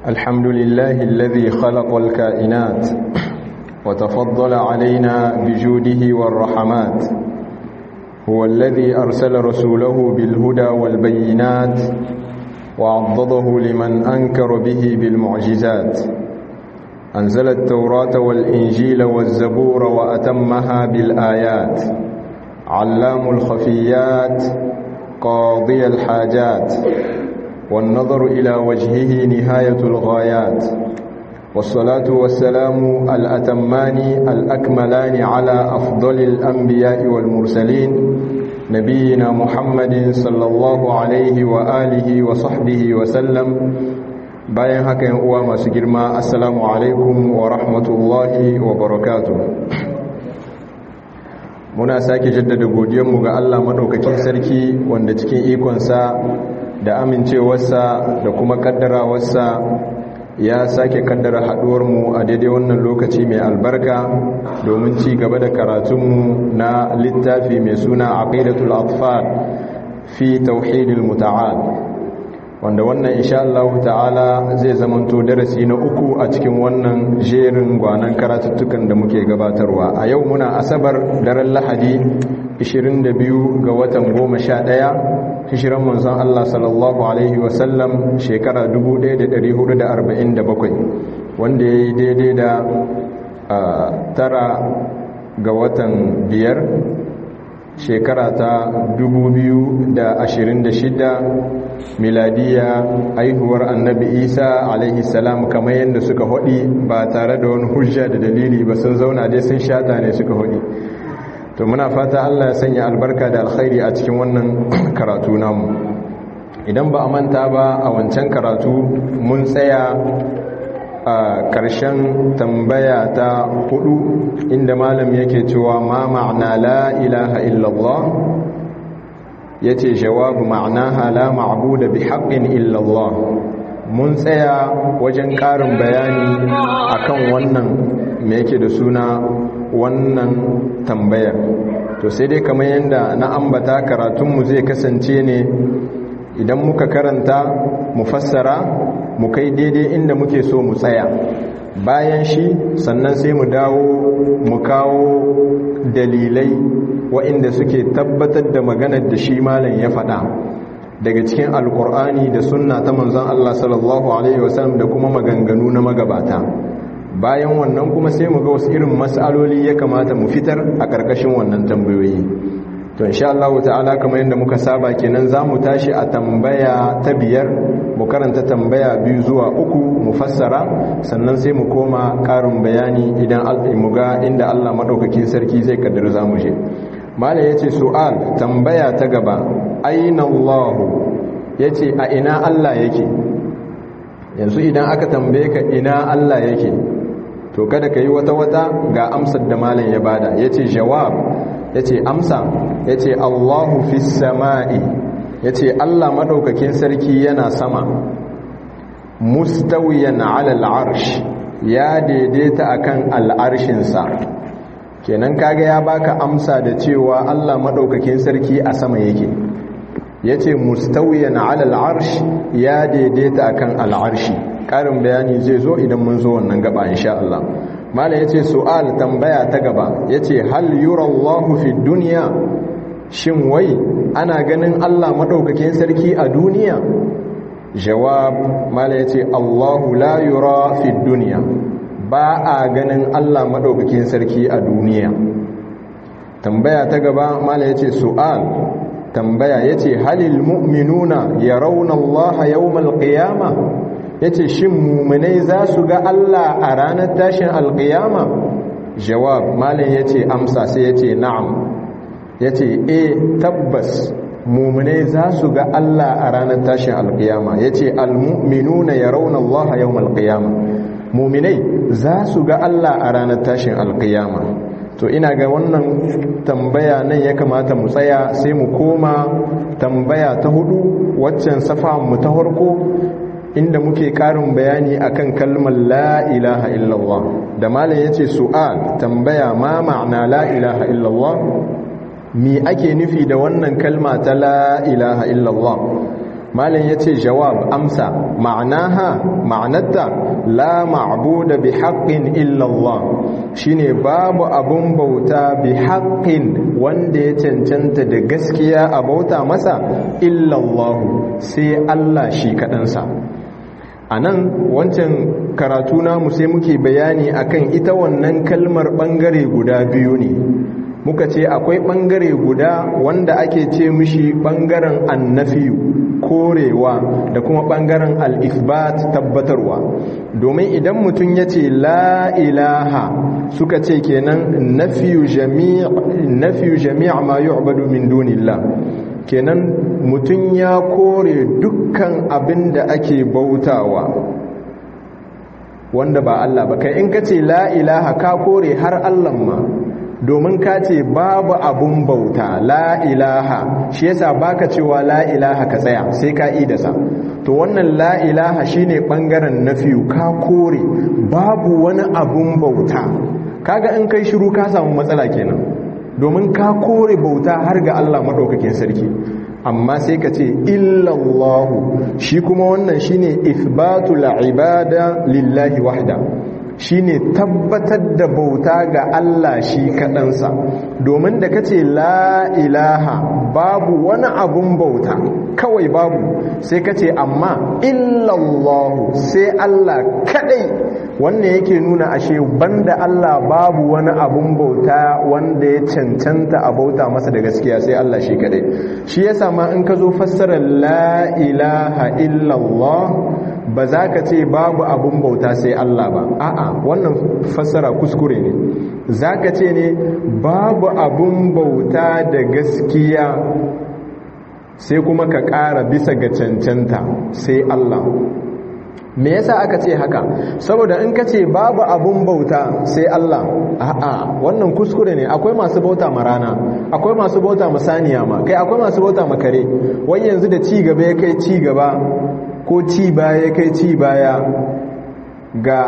الحمد لله الذي خلق الكائنات وتفضل علينا بجوده والرحمات هو الذي أرسل رسوله بالهدى والبينات وعضده لمن أنكر به بالمعجزات أنزل التوراة والإنجيل والزبور وأتمها بالآيات علام الخفيات قاضي الحاجات والنظر إلى وجهه نهاية الغايات والصلاة والسلام الأتمان الأكملان على أفضل الأنبياء والمرسلين نبينا محمد صلى الله عليه وآله وصحبه وسلم bayan haka yan uwa masu girma assalamu alaikum wa rahmatullahi wa barakatuh muna sake jaddada godiyanmu ga Allah madaukakin sarki wanda cikin ikonsa da amincewarsa da kuma kaddarawarsa ya sake kaddara haduwarmu a daidai wannan lokaci mai albarka domin ci gaba da karatunmu na littafi mai suna aqidatul atfal fi tauhidil muta'al wanda wannan insha Allah ta'ala zai zamanto darasi na uku a cikin wannan jerin gwanan karatuttukan da muke gabatarwa a yau muna asabar daren lahadi 22 ga watan 11 hishiran manzon Allah sallallahu alaihi wasallam shekara 1447 wanda ya yi daidai da tara ga watan biyar shekara ta 2026 miladiya aihuwar annabi isa alaihi salam kamar yadda suka hudi ba tare da wani hujja da dalili ba sun zauna dai sun shata ne suka hudi to muna fata allah ya sanya albarka da alkhairi a cikin wannan karatu namu idan ba a manta ba a wancan karatu mun tsaya a ƙarshen tambaya ta hudu inda malam yake cewa ma ma'ana la ilaha illallah ya ce jawabu ma'anaha la ma'abuda bi haƙƙin illallah mun tsaya wajen ƙarin bayani akan wannan me yake da suna wannan tambayar to sai dai kamar yadda na ambata karatunmu zai kasance ne idan muka karanta mu fassara mu kai daidai inda muke so mu tsaya bayan shi sannan sai mu dawo mu kawo dalilai waɗanda suke tabbatar da maganar da shi malam ya faɗa daga cikin alkur'ani da sunna ta manzon Allah sallallahu alaihi wasallam da kuma maganganu na magabata bayan wannan kuma sai mu ga wasu irin mas'aloli ya kamata mu fitar a ƙarƙashin wannan tambayoyi to insha Allah ta'ala kamar yadda muka saba kenan zamu tashi a tambaya ta biyar mu karanta tambaya biyu zuwa uku mu fassara sannan sai mu koma karin bayani idan mu ga inda Allah madaukakin sarki zai kaddara zamu je mala yace su'al tambaya ta gaba aina Allah yace a ina Allah yake yanzu idan aka tambaye ka ina Allah yake to kada ka yi wata wata ga amsar da malam ya bada yace jawab ya ce amsa ya ce allahu fi sama'i ya ce allah maɗaukakin sarki yana sama mustawiyan alal arsh ya daidaita akan al'arshinsa kenan kaga ya baka amsa da cewa allah maɗaukakin sarki a sama yake ya ce mustawiyan alal arsh ya daidaita akan al'arshi ƙarin bayani zai zo idan mun zo wannan gaba insha Allah mala ya ce su'al tambaya ta gaba ya ce hal yurallahu fi duniya shin wai ana ganin allah maɗaukakin sarki a duniya jawab mala ya ce allahu la yura fi duniya ba a ganin allah maɗaukakin sarki a duniya tambaya ta gaba mala ya ce su'al tambaya ya ce halil mu'minuna ya rauna allaha yawmal qiyama ya ce shin mummunai za su ga Allah a ranar tashin alƙiyama jawab malin ya ce amsa sai ya ce na'am ya ce e tabbas mummunai za su ga Allah a ranar tashin alƙiyama ya ce almu'minuna ya rauna Allah yau alƙiyama muminai za su ga Allah a ranar tashin alƙiyama to ina ga wannan tambaya nan ya kamata mu tsaya sai mu koma tambaya ta hudu waccan safa mu ta harko inda muke karin bayani akan kalmar la ilaha illallah da malam yace su'al tambaya ma ma'ana la ilaha illallah mi ake nufi da wannan kalma ta la ilaha illallah malam yace jawab amsa ma'anaha ma'anarta la ma'budu bi haqqin illa Allah shine babu abun bauta bi haqqin wanda ya cancanta da gaskiya a bauta masa illa Allah sai Allah shi kadansa anan wancan karatu namu sai muke bayani akan ita wannan kalmar bangare guda biyu ne muka ce akwai bangare guda wanda ake ce mishi bangaren annafiyu korewa da kuma bangaren al-ifbat tabbatarwa domin idan mutum ya ce la ilaha suka ce kenan nafiyu jami' nafiyu jami' ma yu'badu min dunillah kenan mutum ya kore dukkan abin da ake bautawa wanda ba Allah ba kai in ka ce la ilaha ka kore har Allah ma domin ka ce babu abun bauta la ilaha shi yasa baka cewa la ilaha ka tsaya sai ka idasa to wannan la ilaha shine bangaren nafiyu ka kore babu wani abun bauta kaga in kai shiru ka samu matsala kenan domin ka kore bauta har ga Allah madaukakin sarki amma sai ka ce illallahu shi kuma wannan shine ithbatul ibada lillahi wahda shine tabbatar da bauta ga Allah shi kaɗansa domin da kace la ilaha babu wani abun bauta kawai babu sai kace amma illallahu sai Allah kaɗai wannan yake nuna ashe banda Allah babu wani abun bauta wanda ya cancanta a bauta masa da gaskiya sai Allah shi kaɗai shi yasa ma in ka zo fassarar la ilaha illallah ba za ka ce babu abun bauta sai Allah ba a'a wannan fassara kuskure ne za ka ce ne babu abun bauta da gaskiya sai kuma ka ƙara bisa ga cancanta sai Allah me yasa aka ce haka saboda in ka ce babu abun bauta sai Allah a'a wannan kuskure ne akwai masu bauta ma rana akwai masu bauta ma saniya ma kai akwai masu bauta ma kare wai yanzu da ci gaba ya kai ci gaba ko ci baya kai ci baya ga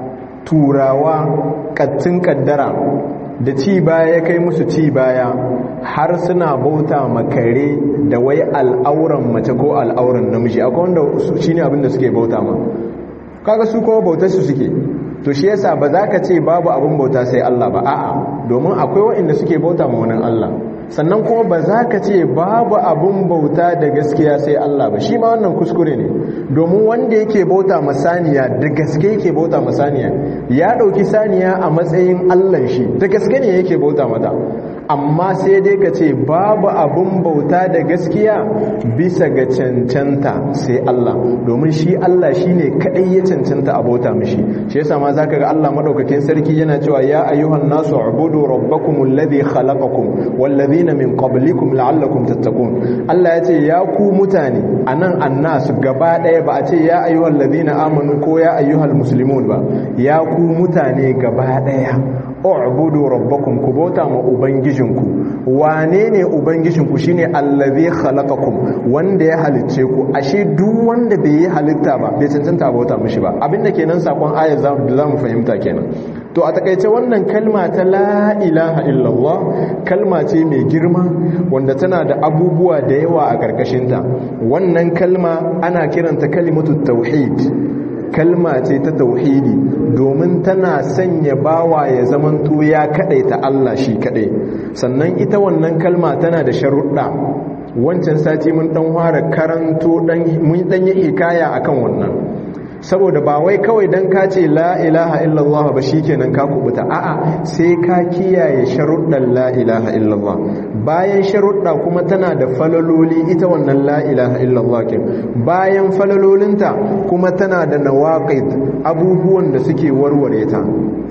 turawa kattin kaddara da ci baya kai musu ci baya har suna bauta makare da wai al'auran mace ko al'auran namiji akwai wanda shi ne abinda suke bauta ma kaga su kuma bautar su suke to shi yasa ba za ka ce babu abin bauta sai Allah ba a'a domin akwai waɗanda suke bauta ma wani Allah sannan kuma ba za ka ce babu abun bauta da gaskiya sai Allah ba shi ma wannan kuskure ne domin wanda yake bauta masaniya da gaske yake bauta masaniya ya ɗauki saniya a matsayin Allah shi da gaske ne yake bauta mata amma sai dai ka ce babu abun bauta da gaskiya bisa ga cancanta sai Allah domin shi Allah shi ne kaɗai ya cancanta a bauta mishi shi yasa ma za ka ga Allah maɗaukakin sarki yana cewa ya ayyuhan nasu ubudu rabbakum alladhi khalaqakum wallazina min qablikum la'allakum tattaqun Allah ya ce ya ku mutane anan annas gaba ɗaya ba a ce ya ayyuhal ladina amanu ko ya ayyuhal muslimun ba ya ku mutane gaba ɗaya u'budu rabbakum ku bauta ma ubangijinku wane ne ubangijinku shine allazi khalaqakum wanda ya halicce ku ashe duk wanda bai yi halitta ba bai cancanta bauta mishi ba abinda kenan sakon ayat za mu fahimta kenan to a takaice wannan kalma ta la ilaha illallah kalma ce mai girma wanda tana da abubuwa da yawa a karkashinta wannan kalma ana kiranta kalimatu tauhid kalma ce ta tauhidi domin tana sanya bawa ya zamanto ya ta Allah shi kadai sannan ita wannan kalma tana da sharuɗa wancan sati mun dan fara karanto dan mun dan yi hikaya akan wannan saboda ba wai kawai dan ka ce la ilaha illallah ba shikenan ka kubuta a'a sai ka kiyaye sharuɗan la ilaha illallah bayan sharuɗa kuma tana da falaloli ita wannan la ilaha illallah kin bayan falalolinta kuma tana da nawaqid abubuwan da suke warware ta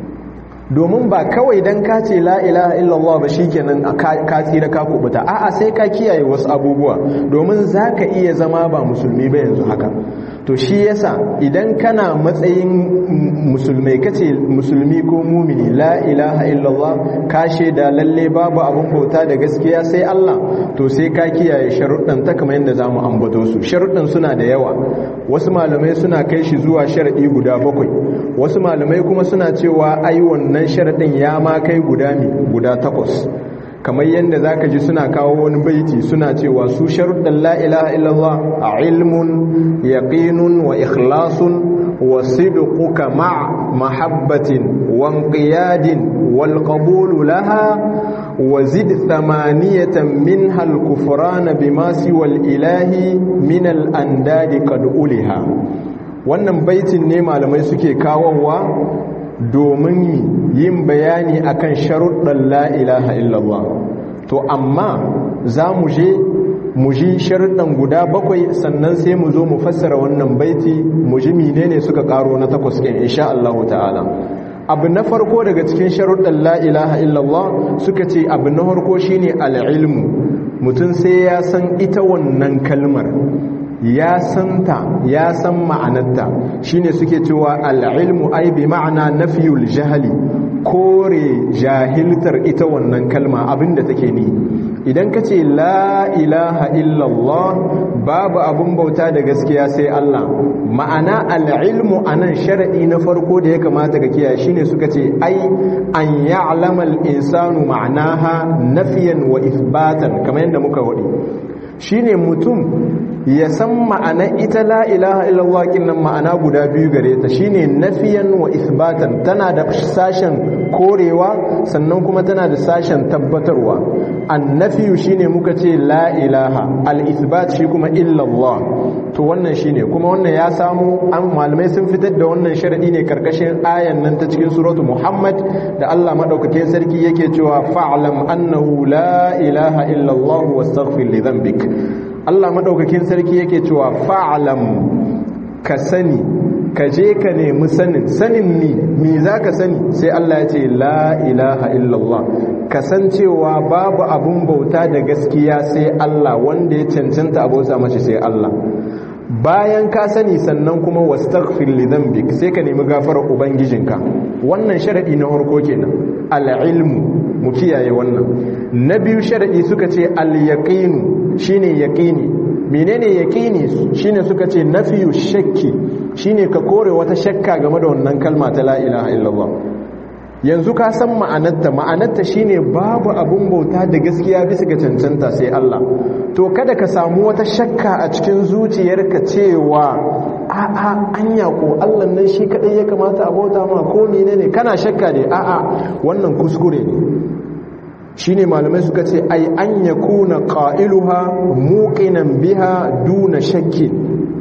domin ba kawai dan ka ce la ilaha illallah ba shikenan ka tsira ka kubuta a'a sai ka kiyaye wasu abubuwa domin zaka iya zama ba musulmi ba yanzu haka to shi yasa idan kana matsayin musulmai kace musulmi ko mumini la ilaha illallah ka shaida lalle babu abun bauta da gaskiya sai Allah to sai ka kiyaye sharuɗan ta kamar yadda zamu ambato su sharuɗan suna da yawa wasu malamai suna kai shi zuwa sharadi guda bakwai wasu malamai kuma suna cewa ai wannan sharadin ya ma kai guda mi guda takwas kamar yadda za ka ji suna kawo wani baiti suna cewa su sharuɗan la'ilaha illallah a ilmun yaƙinun wa ikhlasun wa sidquka ma mahabbatin wa qiyadin wal qabulu laha wa zid thamaniyatan minha al kufrana bima siwa al ilahi min al andadi qad uliha wannan baitin ne malamai suke kawowa domin yin bayani akan sharuɗan la'ilaha illallah to amma za mu je mu ji sharuɗan guda bakwai sannan sai mu zo mu fassara wannan baiti mu ji menene suka ƙaro na takwas ɗin insha Allah ta'ala abu na farko daga cikin sharuɗan la'ilaha illallah suka ce abu na farko shine al'ilmu mutum sai ya san ita wannan kalmar ya santa ya san ma'anarta shine suke cewa al'ilmu ai bi ma'ana nafiyul jahali kore jahiltar ita wannan kalma abinda take ni idan ka ce la ilaha illallah babu abin bauta da gaskiya sai Allah ma'ana al'ilmu anan sharadi na farko da ya kamata ka kiyaye shine suka ce ai an ya'lama al-insanu ma'anaha nafiyan wa ithbatan kamar yadda muka wadi shine mutum ya san ma'ana ita la ilaha illallah kinnan ma'ana guda biyu gare ta shine nafiyan wa isbatan tana da sashen korewa sannan kuma tana da sashen tabbatarwa annafiyu shine muka ce la ilaha al-isbat shi kuma illallah to wannan shine kuma wannan ya samu an malamai sun fitar da wannan sharadi ne karkashin ayan nan ta cikin suratu muhammad da Allah madaukakin sarki yake cewa fa'lam annahu la ilaha illallah wastaghfir li dhanbik Allah madaukakin sarki yake cewa fa'lam ka sani ka je ka nemi sanin sanin ni me zaka sani sai Allah ya ce la ilaha illallah kasancewa babu abun bauta da gaskiya sai Allah wanda ya cancanta abota mace sai Allah bayan ka sani sannan kuma wastaghfir li dhanbik sai ka nemi gafarar ubangijinka wannan sharadi na farko kenan al-ilmu mu kiyaye wannan na biyu sharadi suka ce al-yaqinu shine yaqini menene yaqini shine suka ce nafiyu shakki shine ka kore wata shakka game da wannan kalma ta la ilaha illallah yanzu ka san ma'anarta ma'anarta shine babu abun bauta da gaskiya bisa ga cancanta sai Allah to kada ka samu wata shakka a cikin zuciyarka cewa a'a anya ko Allah nan shi kadai ya kamata a bauta ma ko menene kana shakka ne a'a wannan kuskure ne shine malamai suka ce ai an yakuna qailuha muqinan biha duna shakki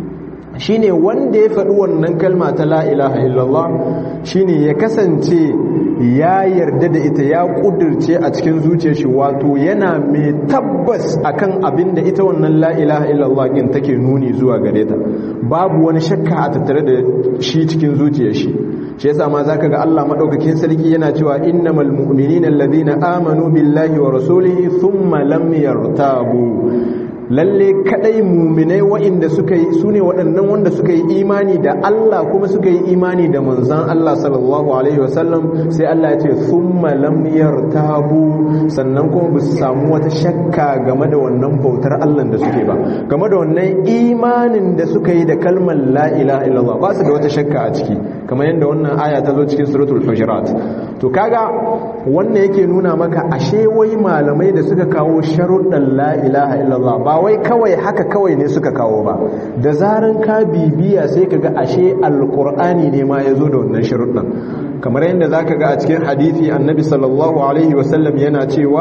shine wanda ya faɗi wannan kalma ta la ilaha illallah shine ya kasance ya yarda da ita ya kudirce a cikin zuciyar shi wato yana mai tabbas akan abin da ita wannan la ilaha illallah din take nuni zuwa gare ta babu wani shakka a tattare da shi cikin zuciyar shi shi yasa ma zaka ga Allah madaukakin sarki yana cewa innamal mu'minina alladhina amanu billahi wa rasulihi thumma lam yartabu lalle kadai muminai waɗanda suka yi su ne waɗannan wanda suka yi imani da Allah kuma suka yi imani da manzan Allah sallallahu alaihi wasallam sai Allah ya ce thumma lam yartabu sannan kuma ba su samu wata shakka game da wannan bautar Allah da suke ba game da wannan imanin da suka yi da kalmar la ilaha illallah ba su da wata shakka a ciki kamar yadda wannan aya ta zo cikin suratul hujurat to kaga wannan yake nuna maka ashe wai malamai da suka kawo sharuɗan la ilaha illallah ba wai kawai haka kawai ne suka kawo ba da zaran ka bibiya sai ka ga ashe alkur'ani ne ma ya zo da wannan sharuɗan kamar yadda za ka ga a cikin hadithi annabi sallallahu alaihi wasallam yana cewa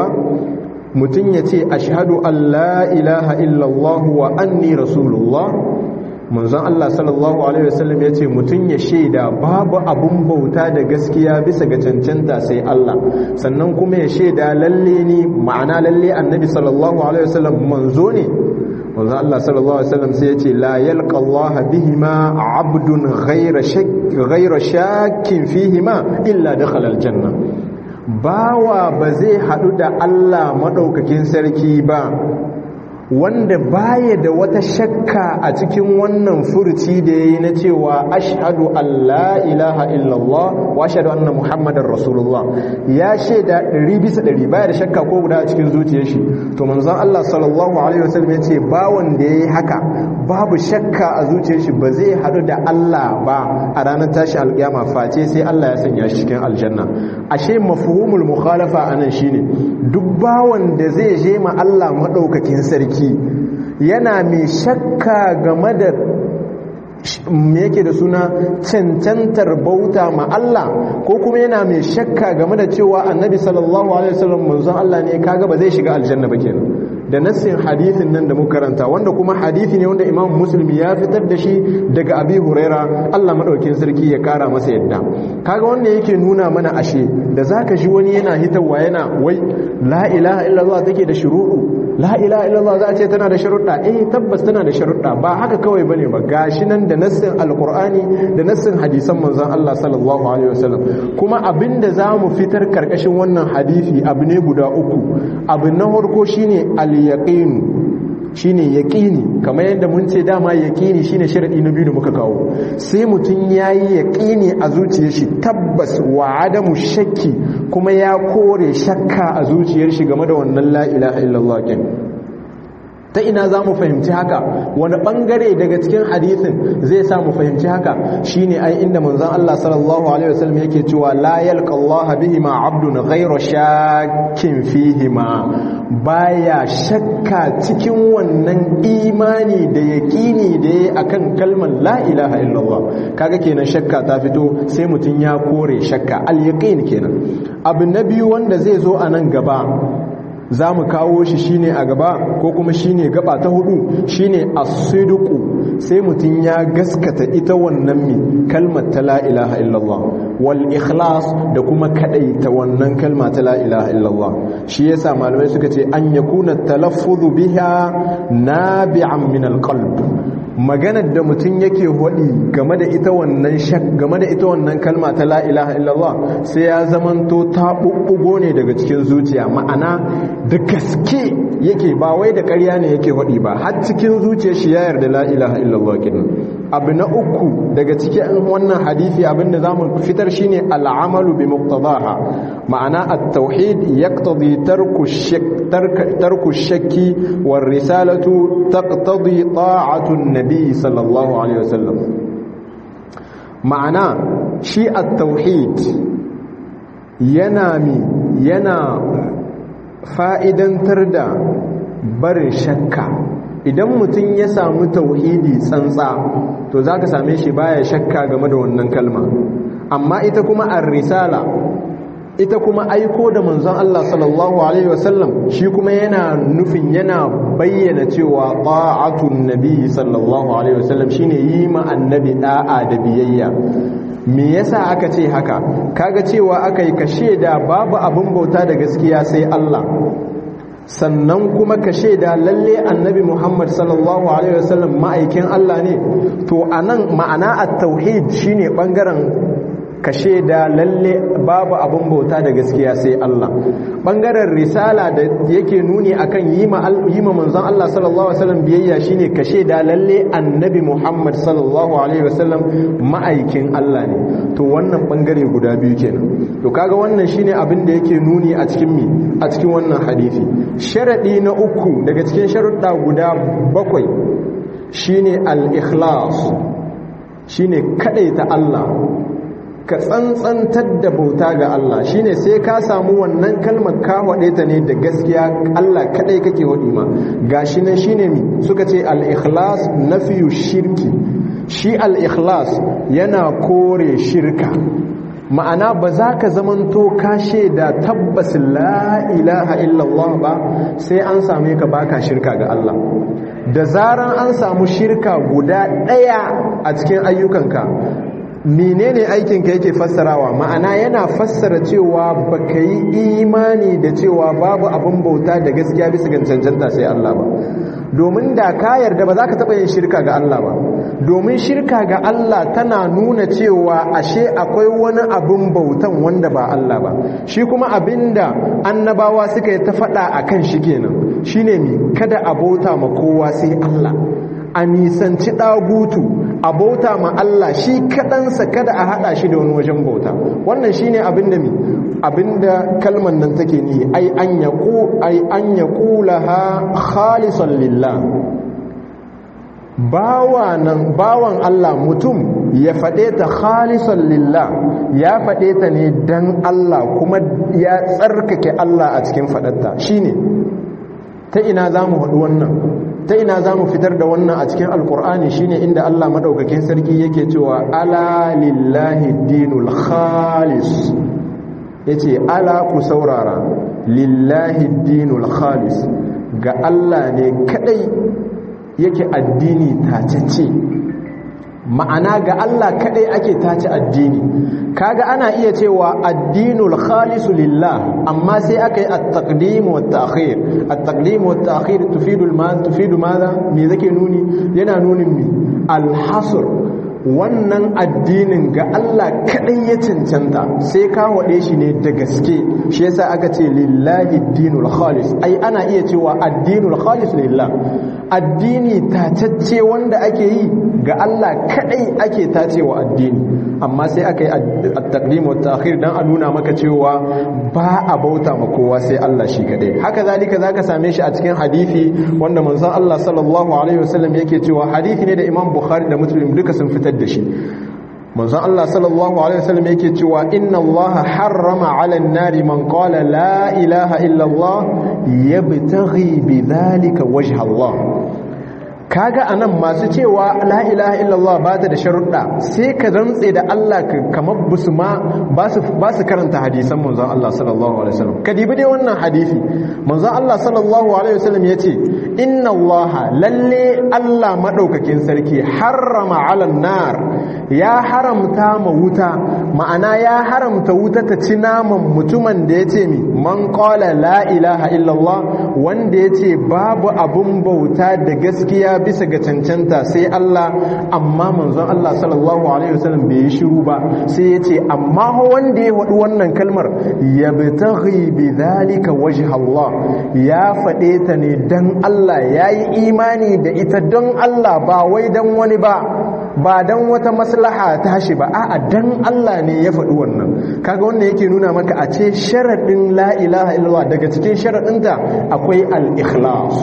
mutum ya ce ashhadu an la ilaha illallah wa anni rasulullah manzon Allah sallallahu alaihi wasallam ya ce mutum ya shaida babu abun bauta da gaskiya bisa ga cancanta sai Allah sannan kuma ya shaida lalle ni ma'ana lalle annabi sallallahu alaihi wasallam manzo ne manzon Allah sallallahu alaihi wasallam sai ya ce la yalqa Allah bihima abdun ghayra shak ghayra shakkin fihima illa dakhala aljanna bawa ba zai hadu da Allah madaukakin sarki ba wanda baya da wata shakka a cikin wannan furuci da yayi na cewa ashhadu an la ilaha illallah wa ashhadu anna muhammadar rasulullah ya shaida 100 bisa 100 baya da shakka ko guda a cikin zuciyar shi to manzon Allah sallallahu alaihi wasallam ya ce ba wanda yayi haka babu shakka a zuciyar shi ba zai hadu da Allah ba a ranar tashi alkiyama face sai Allah ya sanya shi cikin aljanna ashe mafhumul mukhalafa anan shine duk bawon da zai je ma Allah madaukakin sarki yana mai shakka game da me yake da suna cancantar bauta ma Allah ko kuma yana mai shakka game da cewa annabi sallallahu alaihi wasallam manzon Allah ne kaga ba zai shiga aljanna ba kenan da nassin hadithin nan da muka karanta wanda kuma hadithi ne wanda imam musulmi ya fitar da shi daga abi huraira Allah madaukin sarki ya kara masa yadda kaga wanda yake nuna mana ashe da zaka ji wani yana hitarwa yana wai la ilaha illallah take da shuru'u la ilaha illallah za a ce tana da sharuɗa eh tabbas tana da sharuɗa ba haka kawai bane ba gashi nan da nassin alqur'ani da nassin hadisan manzon Allah sallallahu alaihi wasallam kuma abinda zamu fitar karkashin wannan hadisi abu ne guda uku abu na farko shine al-yaqin shine yaqini kamar yadda mun ce dama yaqini shine sharadi na biyu da muka kawo sai mutun yayi yaqini a zuciyar shi tabbas wa adamu shakki kuma ya kore shakka a zuciyar shi game da wannan la ilaha illallah kin ta ina za mu fahimci haka wani bangare daga cikin hadithin zai sa mu fahimci haka shine ai inda manzon Allah sallallahu alaihi wasallam yake cewa la yalqa Allah bihi ma abdun ghayra shakkin fihi ma baya shakka cikin wannan imani da yaqini da yayi akan kalmar la ilaha illallah kaga kenan shakka ta fito sai mutun ya kore shakka al yaqin kenan abu na biyu wanda zai zo a nan gaba za mu kawo shi shine a gaba ko kuma shine gaba ta hudu shine as-sidqu sai mutum ya gaskata ita wannan mi kalmar ta la ilaha illallah wal ikhlas da kuma kadaita wannan kalma ta la ilaha illallah shi yasa malamai suka ce an yakuna talaffuzu biha nabi'an min al-qalb maganar da mutum yake hodi game da ita wannan shak game da ita wannan kalma ta la ilaha illallah sai ya zamanto ta bubbugo ne daga cikin zuciya ma'ana da gaske yake ba wai da ƙarya ne yake hodi ba har cikin zuciyar shi ya yarda la ilaha illallah kin abu na uku daga cikin wannan hadisi abinda zamu fitar shine al'amalu bi muqtadaha ma'ana at-tauhid yaqtadi tarku shak tarku shakki war risalatu taqtadi ta'atu an-nabi sallallahu alaihi wasallam ma'ana shi at-tauhid yana mi yana fa'idantar da barin shakka idan mutum ya samu tauhidi tsantsa to za ka same shi baya shakka game da wannan kalma amma ita kuma ar-risala ita kuma aiko da manzon Allah sallallahu alaihi wasallam shi kuma yana nufin yana bayyana cewa ta'atun nabi sallallahu alaihi wasallam shine yi ma annabi da'a da biyayya me yasa aka ce haka kaga cewa aka yi kashe da babu abin bauta da gaskiya sai Allah sannan kuma ka shaida lalle annabi Muhammad sallallahu alaihi wasallam ma'aikin Allah ne to anan ma'ana at-tauhid shine bangaren ka shaida lalle babu abin bauta da gaskiya sai Allah bangaren risala da yake nuni akan yi ma yi ma manzon Allah sallallahu alaihi wasallam biyayya shine ka shaida lalle annabi Muhammad sallallahu alaihi wasallam ma'aikin Allah ne to wannan bangare guda biyu kenan to kaga wannan shine abin da yake nuni a cikin mi a cikin wannan hadisi sharadi na uku daga cikin sharuɗa guda bakwai shine al-ikhlas shine kadaita Allah ka tsantsantar da bauta ga Allah shine sai ka samu wannan kalmar ka waɗe ta ne da gaskiya Allah kadai kake waɗi ma gashi nan shine mi suka ce al-ikhlas nafiyu shirki shi al-ikhlas yana kore shirka ma'ana ba za ka zamanto ka da tabbas la ilaha illallah ba sai an same ka baka shirka ga Allah da zaran an samu shirka guda ɗaya a cikin ayyukanka menene aikinka yake fassarawa ma'ana yana fassara cewa baka yi imani da cewa babu abin bauta da gaskiya bisa ga cancanta sai Allah ba domin da ka yarda ba za ka taɓa yin shirka ga Allah ba domin shirka ga Allah tana nuna cewa ashe akwai wani abin bautan wanda ba Allah ba shi kuma abinda annabawa suka yi ta faɗa a kan shi kenan shine mi kada a bauta ma kowa sai Allah a nisanci ɗagutu a bauta ma Allah shi kaɗansa kada a haɗa shi da wani wajen bauta wannan shine abin da mi abinda kalman nan take ni ai an yaqu ai an yaqulaha khalisan lillah bawan bawan Allah mutum ya faɗe ta khalisan lillah ya faɗe ta ne dan Allah kuma ya tsarkake Allah a cikin faɗarta shine ta ina za mu haɗu wannan ta ina za mu fitar da wannan a cikin alkur'ani shine inda Allah maɗaukakin sarki yake cewa ala lillahi dinul khalis yace ala ku saurara lillahi dinul khalis ga Allah ne kadai yake addini tacece ma'ana ga Allah kadai ake tace addini kaga ana iya cewa addinul khalisu lillah amma sai aka yi at-taqdim wa at-ta'khir at-taqdim wa at-ta'khir tufidu al-mal tufidu madha me zake nuni yana nunin mi al-hasr wannan addinin ga Allah kadai ya cancanta sai ka wade shi ne da gaske shi yasa aka ce lillahi dinul khalis ai ana iya cewa addinul khalis lillah addini tacacce wanda ake yi ga Allah kadai ake tacewa addini amma sai aka yi at-taqdim wa ta'khir dan a nuna maka cewa ba a bauta ma kowa sai Allah shi kadai haka zalika zaka same shi a cikin hadisi wanda manzon Allah sallallahu alaihi wasallam yake cewa hadisi ne da Imam Bukhari da Muslim duka sun fitar da shi manzon Allah sallallahu alaihi wasallam yake cewa inna Allah harrama 'ala an-nari man qala la ilaha illa Allah yabtaghi bidhalika wajha Allah kaga anan masu cewa la ilaha illallah ba ta da sharuɗa sai ka rantse da Allah kamar busu ma ba su karanta hadisan manzon Allah sallallahu alaihi wasallam ka dibi dai wannan hadisi manzon Allah sallallahu alaihi wasallam yace inna Allah lalle Allah madaukakin sarki harrama 'alan nar ya haramta ma wuta ma'ana ya haramta wuta ta ci naman mutumin da yace mi man qala la ilaha illallah wanda yace babu abun bauta da gaskiya bisa ga cancanta sai Allah amma manzon Allah sallallahu alaihi wasallam bai yi shiru ba sai yace amma wanda ya wadu wannan kalmar yabtaghi bidhalika wajha Allah ya fade ta ne dan Allah yayi imani da ita don Allah ba wai dan wani ba ba dan wata maslaha ta shi ba a'a dan Allah ne ya faɗi wannan kaga wannan yake nuna maka a ce sharadin la ilaha illallah daga cikin sharadinta akwai al-ikhlas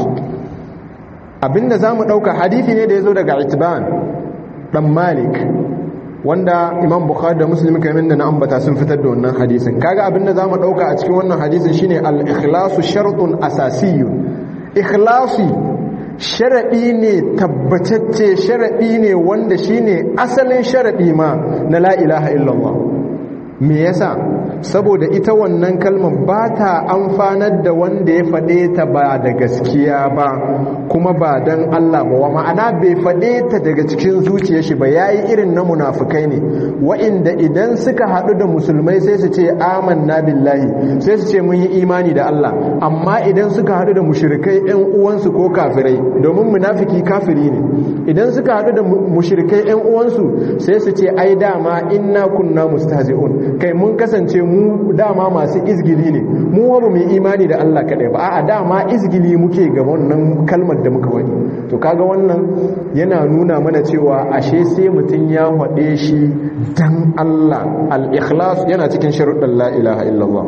abinda za mu ɗauka hadithi ne da ya zo daga itiban ɗan malik wanda imam bukhari da muslim kamar da na ambata sun fitar da wannan hadisin kaga abinda za mu ɗauka a cikin wannan hadisin shine al-ikhlasu shartun asasiyun ikhlasi sharaɗi ne tabbatacce sharaɗi ne wanda shine asalin sharaɗi ma na la ilaha illallah me yasa saboda ita wannan kalmar ba ta amfanar da wanda ya faɗe ta ba da gaskiya ba kuma ba don Allah ba wa ma'ana bai faɗe ta daga cikin zuciya shi ba yayi irin na munafukai ne wa'inda idan suka haɗu da musulmai sai su ce amanna billahi sai su ce mun yi imani da Allah amma idan suka haɗu da mushrikai ɗan uwansu ko kafirai domin munafiki kafiri ne idan suka haɗu da mushrikai ɗan uwansu sai su ce ai dama inna kunna mustahzi'un kai mun kasance mu dama masu izgili ne mu ba mu imani da Allah kadai ba a'a dama izgili muke ga wannan kalmar da muka wani to kaga wannan yana nuna mana cewa ashe sai mutum ya faɗe shi dan Allah al-ikhlas yana cikin sharuɗan la ilaha illallah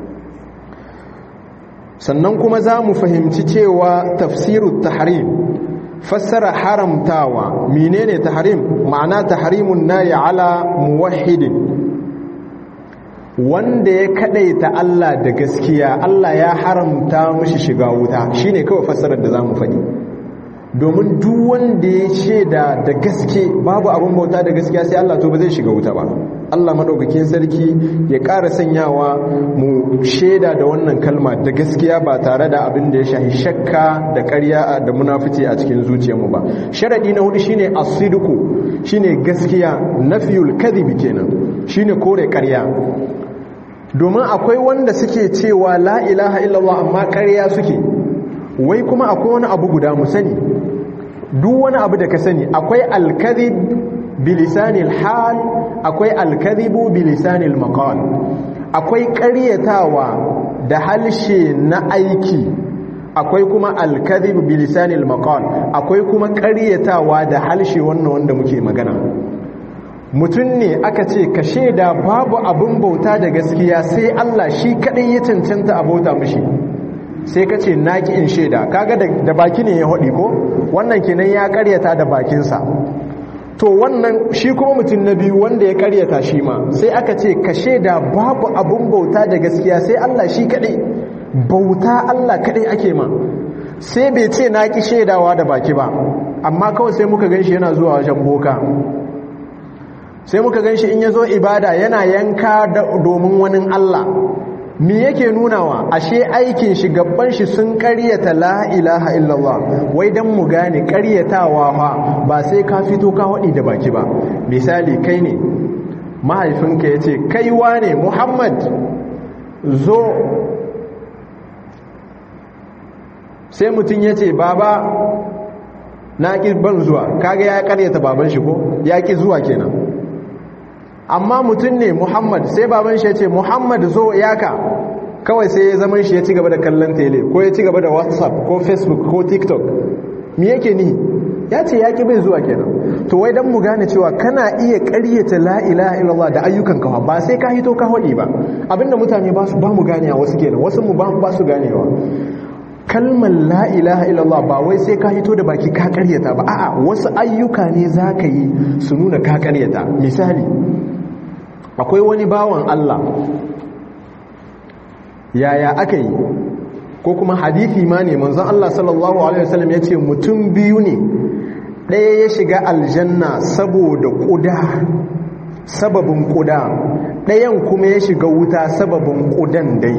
sannan kuma za mu fahimci cewa tafsirut tahrim fassara haramtawa menene tahrim ma'ana tahrimun nari ala muwahhidin wanda ya kadaita Allah da gaskiya Allah ya haramta mishi shiga wuta shine kawai fassarar da zamu faɗi domin duk wanda ya shaida da gaske babu abin bauta da gaskiya sai Allah to ba zai shiga wuta ba Allah madaukakin sarki ya ƙara sanyawa mu shaida da wannan kalma da gaskiya ba tare da abin da ya shahi shakka da ƙarya da munafici a cikin zuciyarmu ba sharadi na hudu shine as-sidqu shine gaskiya nafiyul kadhib kenan shine kore ƙarya domin akwai wanda suke cewa la ilaha illallah amma ƙarya suke wai kuma akwai wani abu guda mu sani duk wani abu da ka sani akwai alkadhib bilisanil hal akwai alkadhibu bilisanil maqal akwai ƙaryatawa da halshe na aiki akwai kuma alkadhib bilisanil maqal akwai kuma ƙaryatawa da halshe wannan wanda muke magana mutum ne aka ce ka shaida babu abin bauta da gaskiya sai Allah shi kadai ya cancanta a bauta mishi sai ka ce naki in shaida kaga da baki ne ya hodi ko wannan kenan ya ƙaryata da bakinsa to wannan shi kuma mutum na biyu wanda ya ƙaryata shi ma sai aka ce ka shaida babu abin bauta da gaskiya sai Allah shi kadai bauta Allah kadai ake ma sai bai ce na ki shaidawa da baki ba amma kawai sai muka ganshi yana zuwa wajen boka sai muka ganshi in yazo ibada yana yanka domin wani Allah me yake nunawa ashe aikin shi gabban shi sun karyata la ilaha illallah wai dan mu gane karyatawa fa ba sai ka fito ka hadi da baki ba misali kai ne mahaifinka yace kai wane Muhammad zo sai mutum ya ce baba na ƙi ban zuwa kaga ya karyata baban shi ko ya ƙi zuwa kenan amma mutum ne muhammad sai baban shi ya ce muhammad zo yaka kawai sai ya zama shi ya ci gaba da kallon tele ko ya ci gaba da whatsapp ko facebook ko tiktok mi yake ni ya ce ya ƙi bai zuwa kenan to wai don mu gane cewa kana iya karyata la ilaha illallah da ayyukan kawa ba sai ka hito ka hodi ba abinda mutane ba su ba mu ganewa wasu kenan wasu mu ba su ganewa kalmar la ilaha illallah ba wai sai ka hito da baki ka karyata ba a'a wasu ayyuka ne za ka yi su nuna ka karyata misali akwai wani bawan Allah yaya aka yi ko kuma hadithi ma ne manzon Allah sallallahu alaihi wasallam ya ce mutum biyu ne ɗaya ya shiga aljanna saboda ƙuda sababin ƙuda ɗayan kuma ya shiga wuta sababin ƙudan dai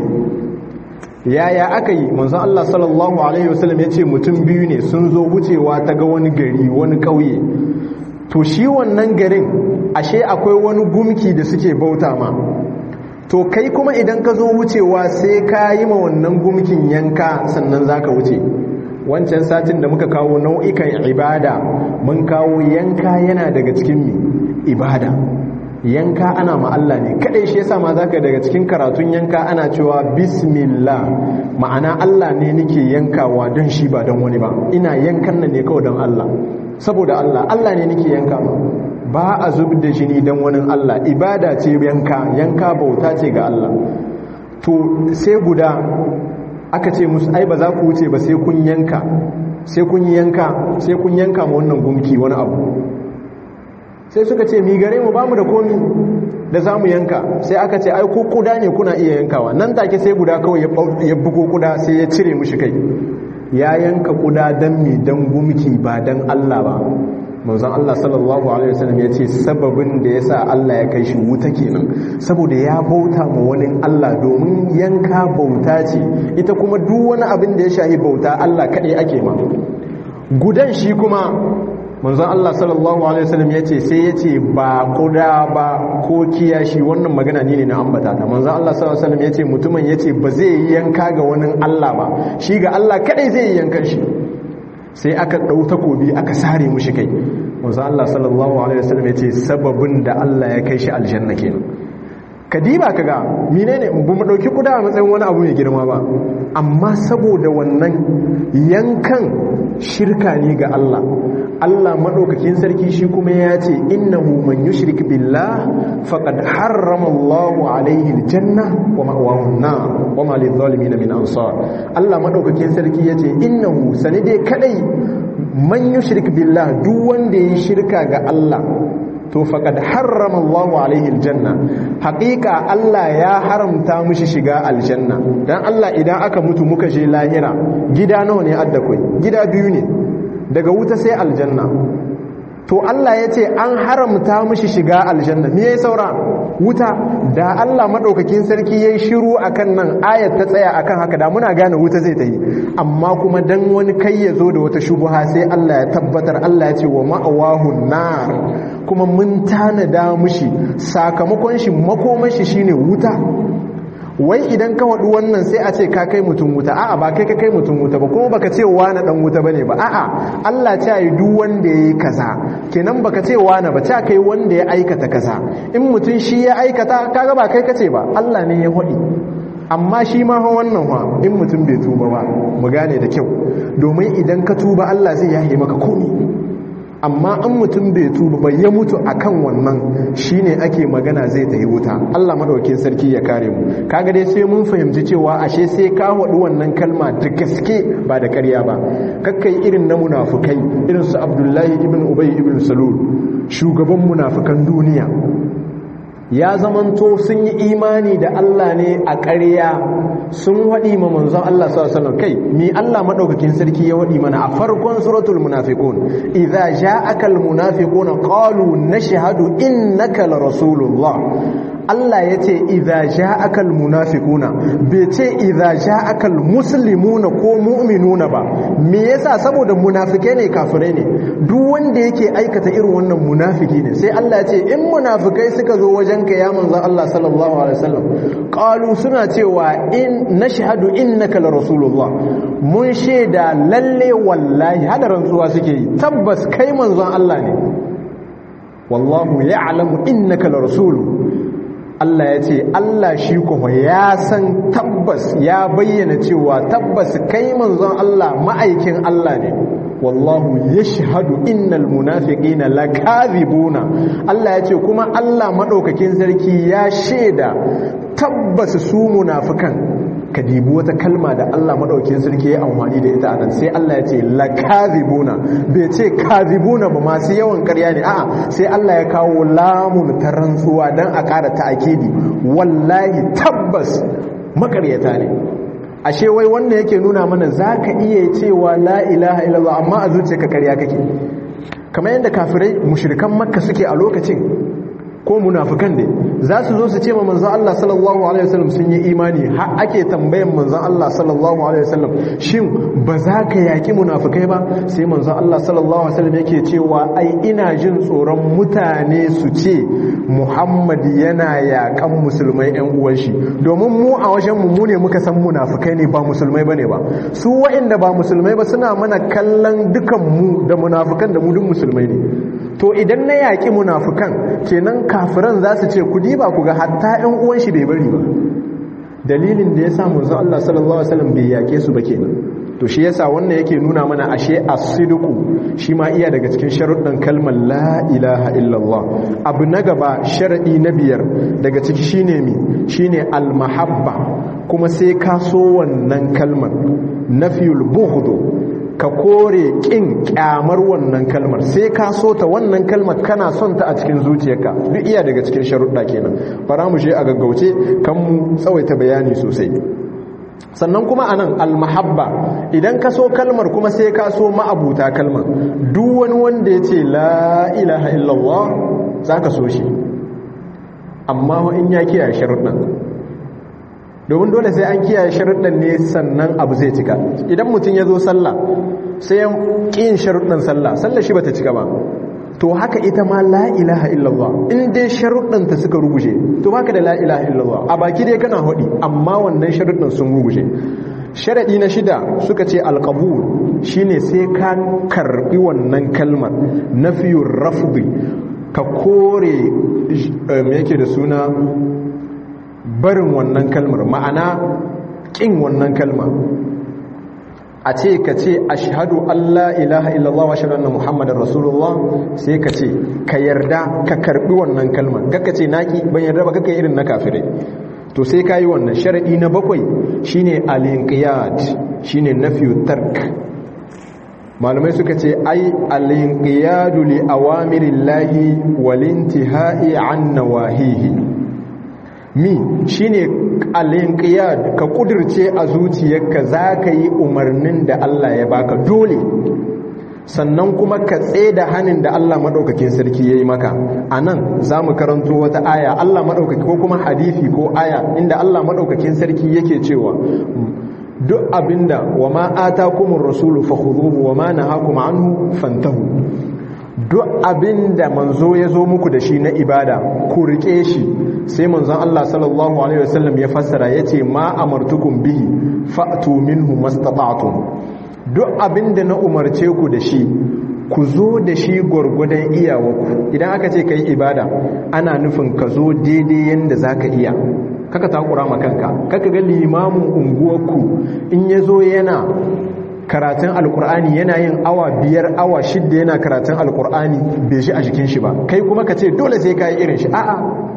yaya aka yi manzon Allah sallallahu alaihi wasallam ya ce mutum biyu ne sun zo wucewa ta ga wani gari wani ƙauye to shi wannan garin ashe akwai wani gumki da suke bauta ma to kai kuma idan ka zo wucewa sai ka yi ma wannan gumkin yanka sannan za ka wuce wancan satin da muka kawo nau'ikan ibada mun kawo yanka yana daga cikin ibada yanka ana ma Allah ne kadai shi yasa ma zaka daga cikin karatun yanka ana cewa bismillah ma'ana Allah ne nake yankawa don shi ba don wani ba ina yankan nan ne kawai don Allah saboda Allah Allah ne nake yanka ba a zub da jini don wani Allah ibada ce yanka yanka bauta ce ga Allah to sai guda aka ce musu ai ba za ku wuce ba sai kun yanka sai kun yanka sai kun yanka ma wannan gumki wani abu sai suka ce mi gare mu ba mu da komi da za mu yanka sai aka ce ai ko kuda ne kuna iya yankawa nan take sai guda kawai ya bugo kuda sai ya cire mushi kai ya yanka kuda dan mi dan gumki ba dan Allah ba manzon Allah sallallahu alaihi wasallam ya ce sababin da yasa Allah ya kai shi wuta kenan saboda ya bauta ma wani Allah domin yanka bauta ce ita kuma duk wani abin da ya shahi bauta Allah kaɗai ake ma gudan shi kuma manzon Allah sallallahu alaihi wasallam ya ce sai ya ce ba kuda ba ko kiyashi wannan magana ne ne na ambata ta manzon Allah sallallahu alaihi wasallam ya ce mutumin ya ce ba zai yi yanka ga wani Allah ba shi ga Allah kaɗai zai yi yankan shi sai aka ɗau takobi aka sare mushi kai wanzu Allah sallallahu Alaihi wasallam ya ce sababin da Allah ya kai shi aljanna kenan kadiba ka ga mine ne bu mu ɗauki kuda a matsayin wani abu mai girma ba amma saboda wannan yankan shirka ne ga Allah Allah maɗaukakin sarki shi kuma ya ce innahu man yushrik billah faqad harrama Allahu alaihi aljanna wa ma'wahu an-nar wa ma lidh-dhalimin min ansar Allah maɗaukakin sarki ya ce innahu sanide kadai man yushrik billah duk wanda yayi shirka ga Allah to faqad harrama Allahu alaihi aljanna haqiqa Allah ya haramta mushi shiga aljanna dan Allah idan aka mutu muka je lahira gida nawa ne adda kai gida biyu ne daga wuta sai aljanna to Allah ya ce an haramta mushi shiga aljanna me yayi saura wuta da Allah madaukakin sarki yayi shiru akan nan ayat ta tsaya akan haka da muna gane wuta zai ta yi amma kuma dan wani kai ya zo da wata shubuha sai Allah ya tabbatar Allah ya ce wa ma'awahu nar kuma mun tanada mushi sakamakon shi makomashi shine wuta wai idan ka waɗu wannan sai a ce ka kai mutum wuta a'a ba kai ka kai mutum wuta ba kuma baka ce wani dan wuta bane ba a'a Allah ta yi duk wanda yayi kaza kenan baka ce wani ba ta kai wanda ya aikata kaza in mutum shi ya aikata kaga ba kai kace ba Allah ne ya hodi amma shi ma wannan wa in mutum bai tuba ba mu gane da kyau domin idan ka tuba Allah zai yahe maka komi amma in mutum bai tuba ba ya mutu akan wannan shine ake magana zai tafi wuta Allah madaukakin sarki ya kare mu kaga dai sai mun fahimci cewa ashe sai ka wadu wannan kalma da gaske ba da ƙarya ba kakkai irin na munafukai irin su Abdullahi ibn Ubay ibn Salul shugaban munafukan duniya ya zamanto sun yi imani da Allah ne a ƙarya sun waɗi ma manzon Allah sallallahu kai mi Allah madaukakin sarki ya waɗi mana a farkon suratul munafiqun idza ja'aka al munafiquna qalu nashhadu innaka la rasulullah Allah ya ce idha ja'aka almunafiquna bai ce idha ja'aka almuslimuna ko mu'minuna ba me yasa saboda munafike ne kafirai ne duk wanda yake aikata irin wannan munafiki ne sai Allah ya ce in munafikai suka zo wajenka ya manzo Allah sallallahu alaihi wasallam qalu suna cewa in nashhadu innaka la rasulullah mun shaida lalle wallahi hada rantsuwa suke yi tabbas kai manzon Allah ne wallahu ya'lamu innaka la rasuluhu Allah ya ce Allah shi kuma ya san tabbas ya bayyana cewa tabbas kai manzon Allah ma'aikin Allah ne wallahu yashhadu innal munafiqina lakazibuna Allah ya ce kuma Allah madaukakin sarki ya sheda tabbas su munafikan ka dibi wata kalma da Allah madaukakin sarki ya amfani da ita anan sai Allah ya ce lakazibuna bai ce kazibuna ba masu yawan ƙarya ne a'a sai Allah ya kawo lamun ta rantsuwa dan a ƙara ta'akidi wallahi tabbas makaryata ne ashe wai wannan yake nuna mana zaka iya cewa la ilaha illallah amma a zuciyarka ƙarya kake kamar yadda kafirai mushrikan makka suke a lokacin ko munafikan ne za su zo su ce ma manzon Allah sallallahu alaihi wasallam sun yi imani har ake tambayan manzon Allah sallallahu alaihi wasallam shin ba za ka yaki munafikai ba sai manzon Allah sallallahu alaihi wasallam yake cewa ai ina jin tsoron mutane su ce Muhammad yana yakan musulmai ƴan uwan shi domin mu a wajen mu ne muka san munafikai ne ba musulmai bane ba su waɗanda ba musulmai ba suna mana kallon dukan mu da munafikan da mu duk musulmai ne to idan na yaƙi munafukan kenan kafiran za su ce ku diba ku ga hatta ƴan uwan shi bai bari ba dalilin da ya sa manzo Allah sallallahu alaihi wasallam bai yaƙe su ba kenan to shi yasa wannan yake nuna mana ashe as-sidqu shi ma iya daga cikin sharuɗin kalmar la ilaha illallah abu na gaba sharadi na biyar daga ciki shine mi shine al-mahabba kuma sai ka so wannan kalmar nafiyul bughd ka kore kin kyamar wannan kalmar sai ka so ta wannan kalmar kana son ta a cikin zuciyarka duk iya daga cikin sharuɗa kenan fara mu je a gaggauce kan mu tsawaita bayani sosai sannan kuma anan almahabba idan ka so kalmar kuma sai ka so ma'abuta kalmar duk wani wanda ya ce la ilaha illallah za ka so shi amma in ya kiyaye sharuɗan domin dole sai an kiyaye sharuɗan ne sannan abu zai cika idan mutum ya zo sallah sai ya ƙin sharuɗan sallah sallah shi bata cika ba to haka ita ma la ilaha illallah in dai sharuɗan ta suka ruguje to baka da la ilaha illallah a baki dai kana hudi amma wannan sharuɗan sun ruguje sharaɗi na shida suka ce alƙabul shine sai ka karɓi wannan kalmar nafiyur rafdi ka kore me yake da suna barin wannan kalmar ma'ana ƙin wannan kalmar a ce ka ce ashhadu Allah ilaha illallah wa ashhadu anna muhammadar rasulullah sai ka ce ka yarda ka karbi wannan kalmar kaka ce naki ban yarda ba kaka irin na kafirai to sai ka yi wannan sharadi na bakwai shine al-inqiyad shine nafyu tark malamai suka ce ai al-inqiyadu li awamirillahi wal intihai an nawahihi mi shine al-inqiyad ka kudirce a zuciyarka zaka yi umarnin da Allah ya baka dole sannan kuma ka da hannun da Allah madaukakin sarki yayi maka anan zamu karanto wata aya Allah madaukaki ko kuma hadisi ko aya inda Allah madaukakin sarki yake cewa duk abinda wama atakumur rasulu fakhudhuhu wama nahakum anhu fantahu duk abinda manzo ya zo muku da shi na ibada ku rike shi sai manzon Allah sallallahu alaihi wasallam ya fassara yace ma amartukum bihi fa'tu minhu mastata'tum duk abinda na umarce ku da shi ku zo da shi gwargwadon iyawarku idan aka ce kai ibada ana nufin ka zo daidai yanda zaka iya kaka takura ma kanka kaka ga limamin unguwarku in ya zo yana karatun alkur'ani yana yin awa biyar awa shidda yana karatun alkur'ani bai shi a jikin shi ba kai kuma ka ce dole sai ka yi irin shi a'a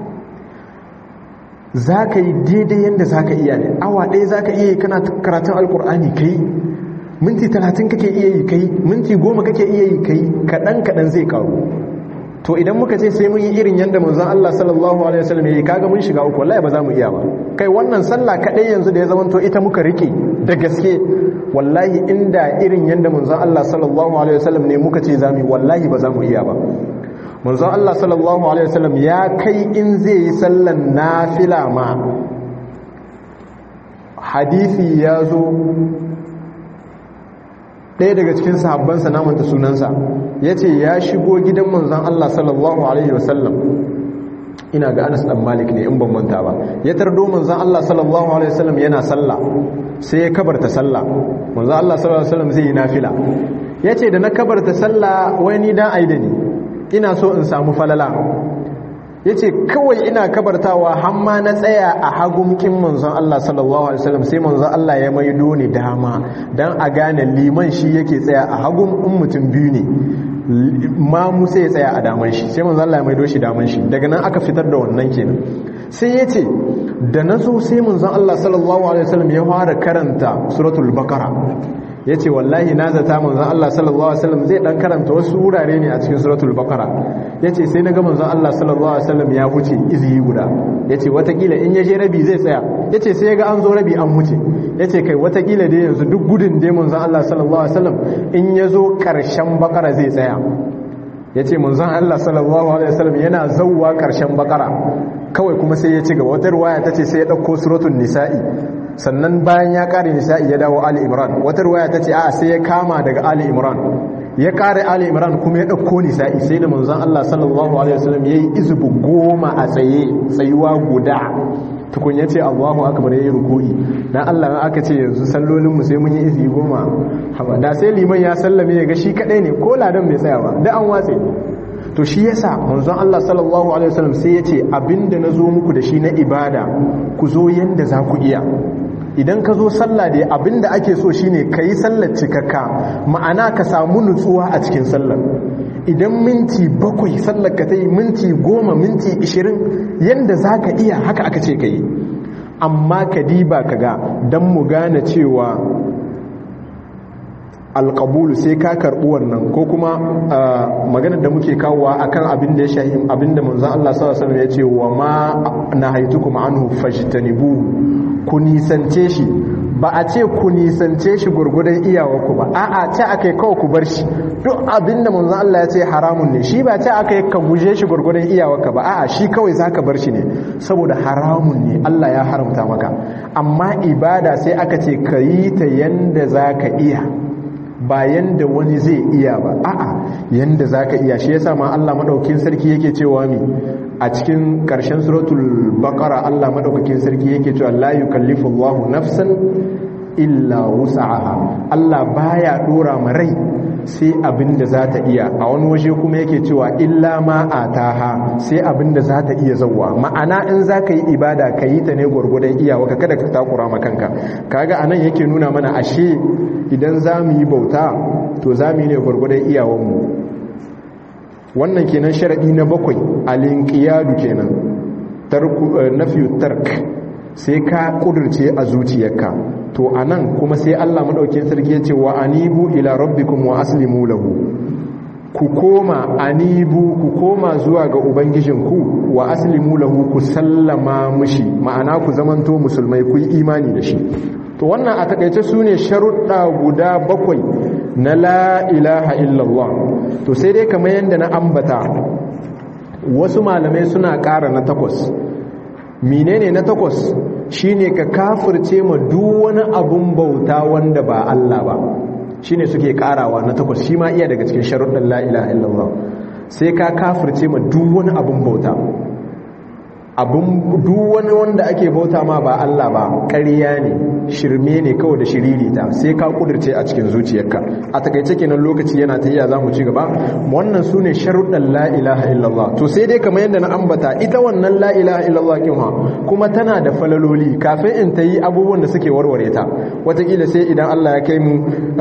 za ka yi daidai yadda za ka iya ne awa ɗaya za ka iya yi kana karatun alkur'ani kai minti talatin kake iya yi kai minti goma kake iya yi kai kaɗan kaɗan zai karu to idan muka ce sai mun yi irin yadda manzon Allah sallallahu alaihi wasallam yayi kaga mun shiga uku wallahi ba za mu iya ba kai wannan sallah kadai yanzu da ya zama to ita muka rike da gaske wallahi inda irin yadda manzon Allah sallallahu alaihi wasallam ne muka ce zamu wallahi ba za mu iya ba manzon Allah sallallahu alaihi wasallam ya kai in zai yi sallan nafila ma hadisi ya zo ɗaya daga cikin sahabbansa namanta sunansa ya ce ya shigo gidan manzan Allah sallallahu Alaihi wasallam ina ga anas ɗan malik ne in ban manta ba ya tardo manzan Allah sallallahu Alaihi wasallam yana sallah sai ya kabarta sallah manzan Allah sallallahu Alaihi wasallam zai yi nafila ya ce da na kabarta sallah wani dan aida ne ina so in samu falala ya ce kawai ina kabartawa hamma na tsaya a hagumkin manzon Allah sallallahu Alaihi wasallam sai manzon Allah ya maido ni dama don a gane liman shi yake tsaya a hagum in mutum biyu ne ma musa ya tsaya a daman shi sai manzon Allah ya maido shi daman shi daga nan aka fitar da wannan kenan sai ya ce da na zo sai manzon Allah sallallahu Alaihi wasallam ya fara karanta suratul bakara ya ce wallahi na zata manzan Allah sallallahu Alaihi wasallam zai dan karanta wasu wurare ne a cikin suratul bakara ya ce sai na ga manzan Allah sallallahu Alaihi wasallam ya huce iziyi guda ya ce watakila in ya je rabi zai tsaya ya ce sai ya ga an zo rabi an huce ya ce kai watakila dai yanzu duk gudun dai manzan Allah sallallahu Alaihi wasallam in ya zo karshen bakara zai tsaya ya ce manzan Allah sallallahu Alaihi wasallam yana zauwa karshen bakara kawai kuma sai ya ci gaba wata ruwaya ta ce sai ya ɗauko suratul nisa'i sannan bayan ya kare nisa'i ya dawo ali imran wata ruwaya ta ce a sai ya kama daga ali imran ya kare ali imran kuma ya ɗauko nisa'i sai da manzon Allah sallallahu alaihi wasallam yayi izubu goma a tsaye tsayuwa guda tukun ya ce Allahu akbar yayi ruku'i dan Allah aka ce yanzu sallolin mu sai mun yi izi goma da sai liman ya sallame ya ga shi kadai ne ko ladan bai tsaya ba da an watse to shi yasa manzon Allah sallallahu alaihi wasallam sai ya ce abinda nazo muku da shi na ibada ku zo yanda za ku iya idan ka zo sallah da abinda ake so shine ka yi sallar cikakka ma'ana ka samu nutsuwa a cikin sallar idan minti bakwai sallar ka ta yi minti goma minti ishirin yadda za ka iya haka aka ce ka yi amma ka diba ka ga don mu gane cewa alƙabulu sai ka karɓi wannan ko kuma maganar da muke kawowa akan abin da ya shahi abin da manzan Allah sallallahu alaihi ya ce wa ma na haitukum anhu fajtanibu ku nisance shi ba a ce ku nisance shi gurgudan iyawarku ba a'a ce aka yi kawai ku bar shi duk abin da manzan Allah ya ce haramun ne shi ba ce aka yi ka guje shi gurgudan iyawarka ba a'a shi kawai za ka bar shi ne saboda haramun ne Allah ya haramta maka amma ibada sai aka ce ka yi ta yanda za ka iya ba yanda wani zai iya ba a'a yanda zaka iya shi yasa ma Allah madaukakin sarki yake cewa mi a cikin karshen suratul baqara Allah madaukakin sarki yake cewa la yukallifu Allahu nafsan illa wus'aha Allah baya dora ma rai sai abinda za ta iya a wani waje kuma yake cewa illa ma ataha sai abinda za ta iya zawwa ma'ana in za ka yi ibada ka yi ta ne gwargwadon iyawa ka kada ka takura ma kanka kaga anan yake nuna mana ashe idan za mu yi bauta to za mu yi ne gwargwadon iyawanmu wannan kenan sharaɗi na bakwai alinkiyadu kenan nafiyu tark sai ka ƙudurce a zuciyarka to a nan kuma sai allah maɗaukin sarki ya ce wa anibu ila rabbikum wa aslimu lahu ku koma anibu ku koma zuwa ga ubangijinku wa aslimu lahu ku sallama mushi ma'ana ku zamanto musulmai ku yi imani da shi to wannan a takaice su ne sharuɗa guda bakwai na la ilaha illallah to sai dai kamar yadda na ambata wasu malamai suna ƙara na takwas menene na takwas shine ka kafirce ma duk wani abun bauta wanda ba Allah ba shine suke ƙarawa na takwas shi ma iya daga cikin sharuɗan la ilaha illallah sai ka kafirce ma duk wani abun bauta abin duk wani wanda ake bauta ma ba Allah ba ƙarya ne shirme ne kawai da shiririta sai ka kudirce a cikin zuciyarka a takaice kenan lokaci yana ta iya za mu ci gaba wannan su ne sharuɗan la ilaha illallah to sai dai kamar yadda na ambata ita wannan la ilaha illallah kin ha kuma tana da falaloli kafin in ta yi abubuwan da suke warware ta wataƙila sai idan Allah ya kai mu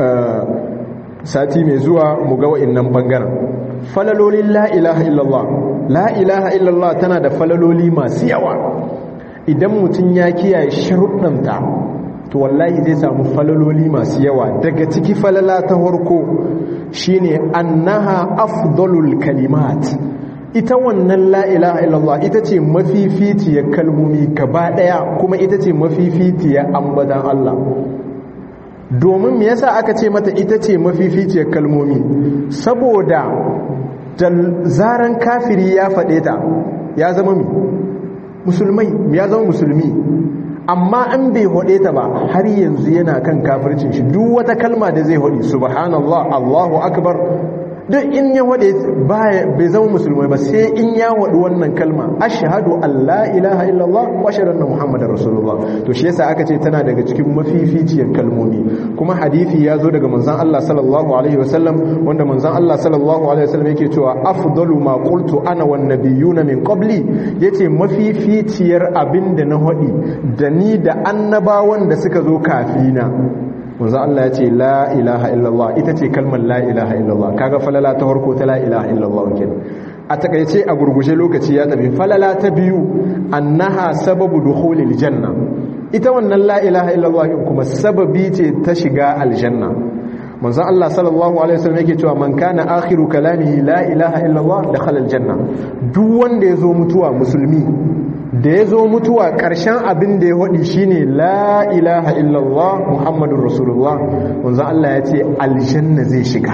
sati mai zuwa mu ga wa'innan bangaren falalolin la ilaha illallah la ilaha illallah tana da falaloli masu yawa idan mutum ya kiyaye sharuɗanta to wallahi zai samu falaloli masu yawa daga ciki falala ta farko shine annaha afdalul kalimat ita wannan la ilaha illallah ita ce mafificiyar kalmomi gaba daya kuma ita ce mafificiyar ambadan Allah domin me yasa aka ce mata ita ce mafificiyar kalmomi saboda da zaran kafiri ya faɗe ta ya zama mi musulmai ya zama musulmi amma an bai hode ta ba har yanzu yana kan kafircin shi duk wata kalma da zai hode subhanallah allahu akbar duk in ya hode bai zama musulmai ba sai in ya hode wannan kalma ashhadu an la ilaha illallah wa ashhadu anna muhammadar rasulullah to shi yasa aka ce tana daga cikin mafificiyar kalmomi kuma hadisi ya zo daga manzon Allah sallallahu alaihi wasallam wanda manzon Allah sallallahu alaihi wasallam yake cewa afdalu ma qultu ana wan nabiyuna min qabli yace mafificiyar abinda na hodi da ni da annabawan da suka zo kafina manzo Allah ya ce la ilaha illallah ita ce kalmar la ilaha illallah kaga falala ta farko ta la ilaha illallah kenan a takaice a gurguje lokaci ya tafi falala ta biyu annaha sababu dukhulil janna ita wannan la ilaha illallah kuma sababi ce ta shiga aljanna manzo Allah sallallahu alaihi wasallam yake cewa man kana akhiru kalamihi la ilaha illallah dakhala aljanna duk wanda yazo mutuwa musulmi da ya zo mutuwa ƙarshen abin da ya waɗi shine la ilaha illallah muhammadun rasulullah wanzu Allah ya ce aljanna zai shiga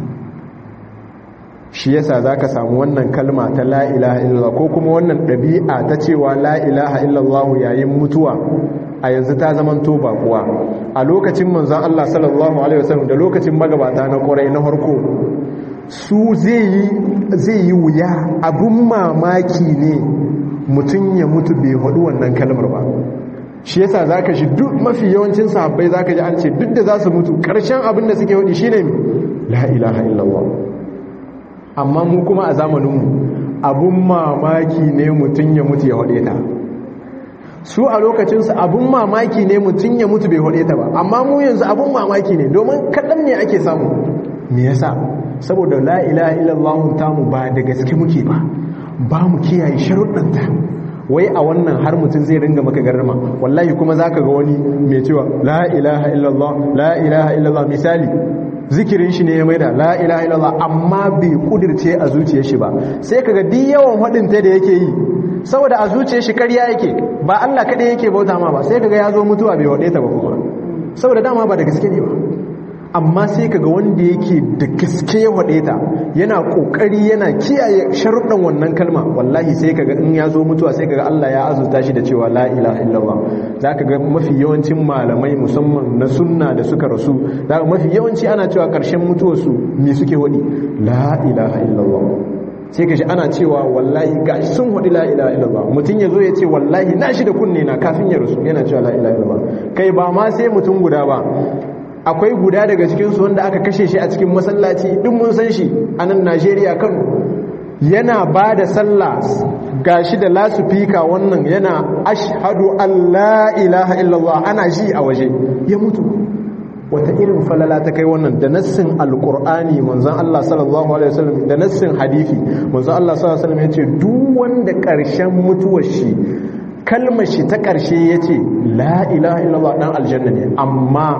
shi yasa za ka samu wannan kalma ta la ilaha illallah ko kuma wannan ɗabi'a ta cewa la ilaha illallah yayin mutuwa a yanzu ta zaman to kuwa a lokacin manzon Allah sallallahu alaihi wasallam da lokacin magabata na ƙwarai na harko su zai yi wuya abun mamaki ne mutum ya mutu bai haɗu wannan kalmar ba shi yasa za ka shi duk mafi yawancin sahabbai za ka ji an ce duk da za su mutu ƙarshen abin da suke haɗi shi ne la ilaha illallah amma mu kuma a zamaninmu abun mamaki ne mutum ya mutu ya haɗe ta su a lokacinsu abun mamaki ne mutum ya mutu bai haɗe ta ba amma mu yanzu abun mamaki ne domin kaɗan ne ake samu me yasa saboda la ilaha illallah tamu ba da gaske muke ba ba mu kiyaye sharuɗanta wai a wannan har mutum zai ringa maka garrama wallahi kuma za ka ga wani mai cewa la ilaha illallah la ilaha illallah misali zikirin shi ne ya maida la ilaha illallah amma bai kudirce a zuciyar shi ba sai kaga duk yawan haɗinta da yake yi saboda a zuciyar shi karya yake ba Allah kaɗai yake bauta ma ba sai kaga ya zo mutuwa bai waɗe ta ba kuma saboda dama ba da gaske ne ba amma sai kaga wanda yake da gaske ya waɗe ta yana ƙoƙari yana kiyaye sharuɗan wannan kalma wallahi sai kaga in ya zo mutuwa sai kaga Allah ya azurta shi da cewa la ilaha illallah za ka ga mafi yawancin malamai musamman na sunna da suka rasu za mafi yawanci ana cewa ƙarshen mutuwarsu me suke waɗi la ilaha illallah sai ka shi ana cewa wallahi ga sun haɗi la ilaha illallah mutum ya zo ya ce wallahi na shi da kunne na kafin ya rasu yana cewa la ilaha illallah kai ba ma sai mutum guda ba akwai guda daga cikinsu wanda aka kashe shi a cikin masallaci duk mun san shi a nan najeriya kano yana ba da sallah gashi da lasufika wannan yana ashhadu an la ilaha illallah ana ji a waje ya mutu wata irin falala ta kai wannan da nassin alkur'ani manzon Allah sallallahu alaihi wasallam da nassin hadisi manzon Allah sallallahu alaihi wasallam yace duk wanda karshen mutuwar shi kalmar shi ta karshe yace la ilaha illallah dan aljanna ne amma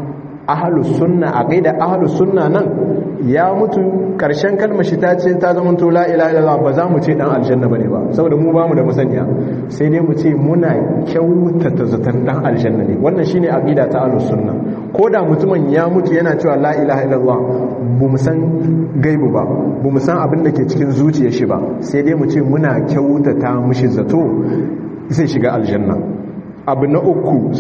ahalus sunna aqida ahalus sunna nan ya mutu karshen kalmar shi ta ce ta zama to la ilaha illallah ba za mu ce dan aljanna bane ba saboda mu bamu da musaniya sai dai mu ce muna kyautata zaton dan aljanna ne wannan shine aqida ta ahalus sunna ko da mutumin ya mutu yana cewa la ilaha illallah bu mu san gaibu ba bu mu san abin da ke cikin zuciyar shi ba sai dai mu ce muna kyautata mushi zato zai shiga aljanna abu na uku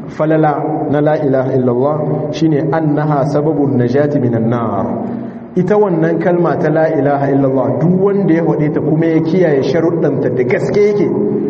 falala na la ilaha illallah shine annaha sababun najati minan nar ita wannan kalma ta la ilaha illallah duk wanda ya hade ta kuma ya kiyaye sharuɗanta da gaske yake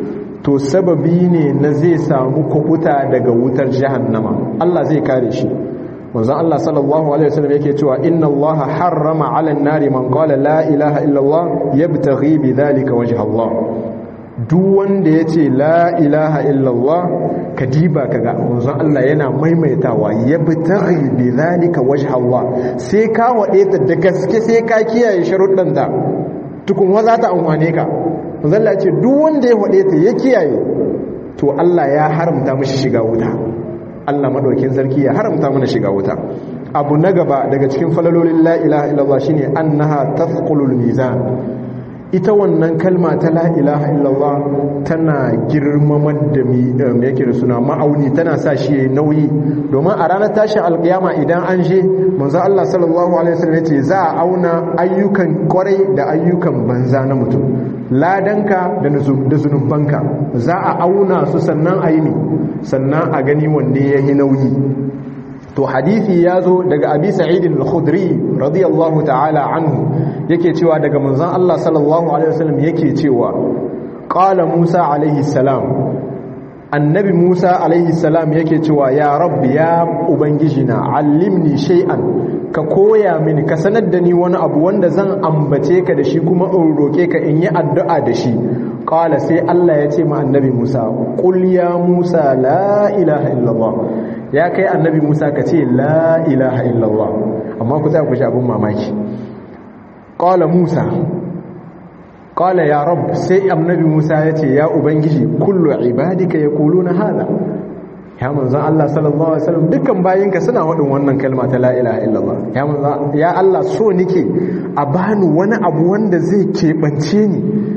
to sababi ne na zai samu kubuta daga wutar jahannama Allah zai kare shi manzon Allah sallallahu alaihi wasallam yake cewa inna Allah harrama 'ala an-nari man qala la ilaha illa Allah yabtaghi bi dhalika wajha Allah duk wanda yace la ilaha illa Allah kadiba kaga manzon Allah yana maimaitawa yabtaghi bi dhalika wajha Allah sai ka wade ta da gaske sai ka kiyaye sharuɗan ta tukun wa za ta amfane ka manzon Allah ce duk wanda ya wade ta ya kiyaye to Allah ya haramta mishi shiga wuta Allah madaukin sarki ya haramta mana shiga wuta abu na gaba daga cikin falalolin la ilaha illallah shine annaha tafqulul mizan ita wannan kalma ta la ilaha illallah tana girmamar da me yake da suna ma'auni tana sa shi nauyi domin a ranar tashin alkiyama idan an je manzo Allah sallallahu alaihi wasallam yace za a auna ayyukan kwarai da ayyukan banza na mutum ladanka da zunubanka za a auna su sannan a yi ne sannan a gani wanda ya yi nauyi to hadithi ya zo daga abi sa'idin al-khudri radiyallahu ta'ala anhu yake cewa daga manzon Allah sallallahu alaihi wasallam yake cewa qala Musa alaihi salam annabi Musa alaihi salam yake cewa ya rabbi ya ubangijina allimni shay'an ka koya mini ka sanar da ni wani abu wanda zan ambace ka da shi kuma in roke ka in yi addu'a da shi qala sai Allah ya ce ma annabi Musa qul ya Musa la ilaha illallah ya kai annabi Musa ka ce la ilaha illallah amma ku tsaya ku shi abun mamaki qala Musa qala ya rab sai annabi Musa ya ce ya ubangiji kullu ibadika yaquluna hada ya manzon Allah sallallahu alaihi wasallam dukkan bayinka suna wadin wannan kalma ta la ilaha illallah ya manzon ya Allah so nike a bani wani abu wanda zai keɓance ni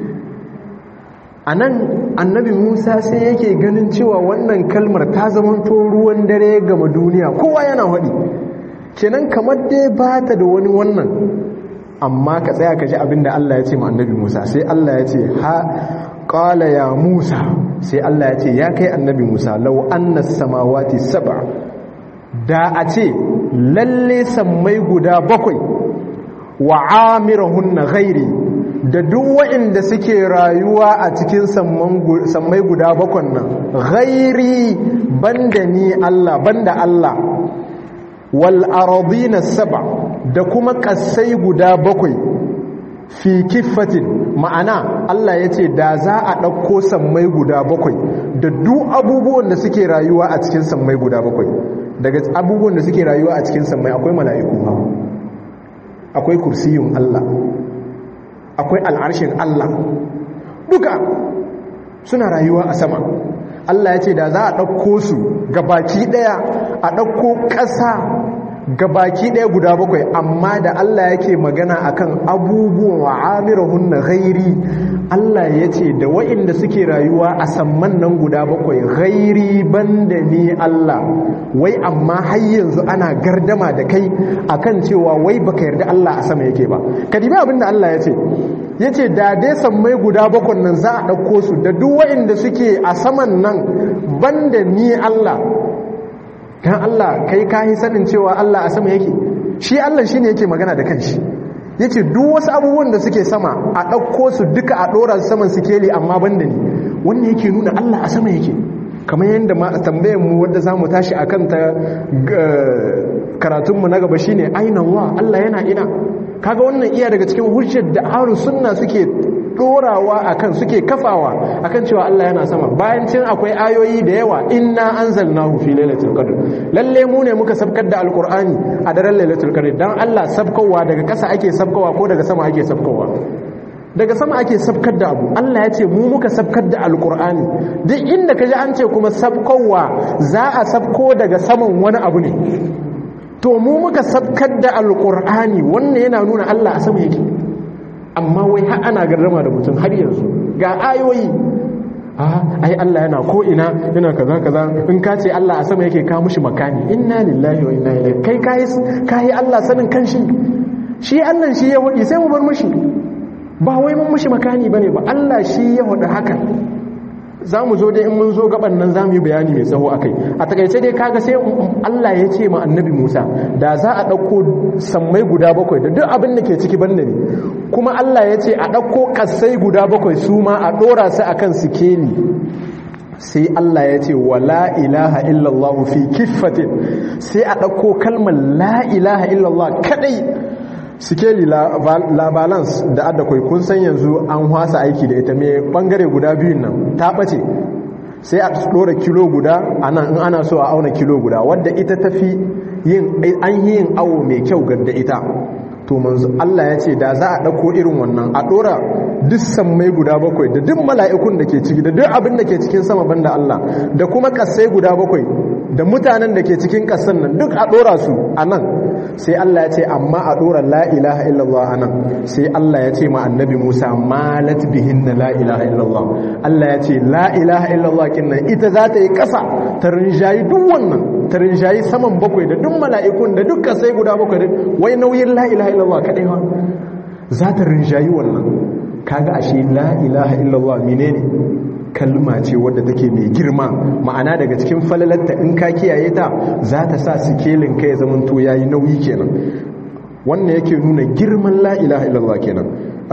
anan annabi Musa sai yake ganin cewa wannan kalmar ta zamanto ruwan dare gama duniya kowa yana wadi kenan kamar dai ba ta da wani wannan amma ka tsaya ka ji abinda Allah ya ce ma annabi Musa sai Allah ya ce ha qala ya Musa sai Allah ya ce ya kai annabi Musa law anna samawati sab'a da a ce lalle sammai guda bakwai wa amirahunna ghairi da duk waɗanda suke rayuwa a cikin sammai guda bakwan nan ghairi banda ni Allah banda Allah wal aradina sab'a da kuma kasai guda bakwai fi kiffatin ma'ana Allah ya ce da za a ɗauko sammai guda bakwai da duk abubuwan da suke rayuwa a cikin sammai guda bakwai daga abubuwan da suke rayuwa a cikin sammai akwai mala'iku akwai kursiyun Allah akwai al'arshin Allah duka suna rayuwa a sama Allah ya ce da za a ɗauko su ga baki ɗaya a ɗauko ƙasa gabaki ɗaya guda bakwai amma da Allah yake magana akan abubuwan wa amirahun na ghairi Allah ya ce da wa'inda suke rayuwa a samman nan guda bakwai ghairi banda ni Allah wai amma har yanzu ana gardama da kai akan cewa wai baka yarda Allah a sama yake ba ka dibi abin da Allah ya ce ya ce da dai sammai guda bakwai nan za a ɗauko su da duk wa'inda suke a saman nan banda ni Allah dan Allah kai kayi sanin cewa Allah a sama yake shi Allah shine yake magana da kanshi yace duk wasu abubuwan da suke sama a ɗauko su duka a ɗora su saman sikeli amma banda ni wannan yake nuna Allah a sama yake kamar yadda ma tambayar mu wanda zamu tashi akan ta karatun mu na gaba shine aina Allah Allah yana ina kaga wannan iya daga cikin hujjar da ahlus sunna suke dorawa akan suke kafawa akan cewa Allah yana sama bayan cin akwai ayoyi da yawa inna anzalnahu fi lailatul qadr lalle mu ne muka sabkar da alqur'ani a daren lailatul qadr dan Allah sabkowa daga kasa ake sabkowa ko daga sama ake sabkowa daga sama ake sabkar da abu Allah ya ce mu muka sabkar da alqur'ani duk inda kaji an ce kuma sabkowa za a sabko daga saman wani abu ne to mu muka sabkar da alqur'ani wannan yana nuna Allah a sama yake amma wai har ana garrama da mutum har yanzu ga ayoyi ai Allah yana ko ina yana kaza kaza in ka ce Allah a sama yake ka mushi makani inna lillahi wa inna ilaihi kai kai kai Allah sanin kanshi shi Allah shi ya wadi sai mu bar mushi ba wai mun mushi makani bane ba Allah shi ya wadi haka za mu zo dai in mun zo gaban nan za mu yi bayani mai tsawo a kai a takaice dai kaga sai Allah ya ce ma annabi Musa da za a ɗauko sammai guda bakwai da duk abin da ke ciki banda ne kuma Allah ya ce a ɗauko ƙasai guda bakwai su ma a ɗora su akan sikeli sai Allah ya ce wa la ilaha illallah fi kiffatin sai a ɗauko kalmar la ilaha illallah kadai sikeli la balance da adda kai kun san yanzu an hwasa aiki da ita mai bangare guda biyun nan ta ɓace sai a ɗora kilo guda ana in ana so a auna kilo guda wadda ita tafi yin an yi yin awo mai kyau da ita to manzo Allah ya ce da za a ɗauko irin wannan a ɗora duk sammai guda bakwai da duk mala'ikun da ke ciki da duk abin da ke cikin sama banda Allah da kuma ƙasai guda bakwai da mutanen da ke cikin ƙasan nan duk a ɗora su a nan sai Allah ya ce amma a ɗora la ilaha illallah a nan sai Allah ya ce ma annabi Musa malat bihin na la ilaha illallah Allah ya ce la ilaha illallah kin nan ita za ta yi ƙasa ta rinjayi duk wannan ta rinjayi saman bakwai da duk mala'ikun da duk ƙasai guda bakwai da wai nauyin la ilaha illallah kaɗai ba za ta rinjayi wannan kaga ashe la ilaha illallah menene kalma ce wadda take mai girma ma'ana daga cikin falalarta in ka kiyaye ta za ta sa sikelin ka ya zaman to yayi nauyi kenan wannan yake nuna girman la ilaha illallah kenan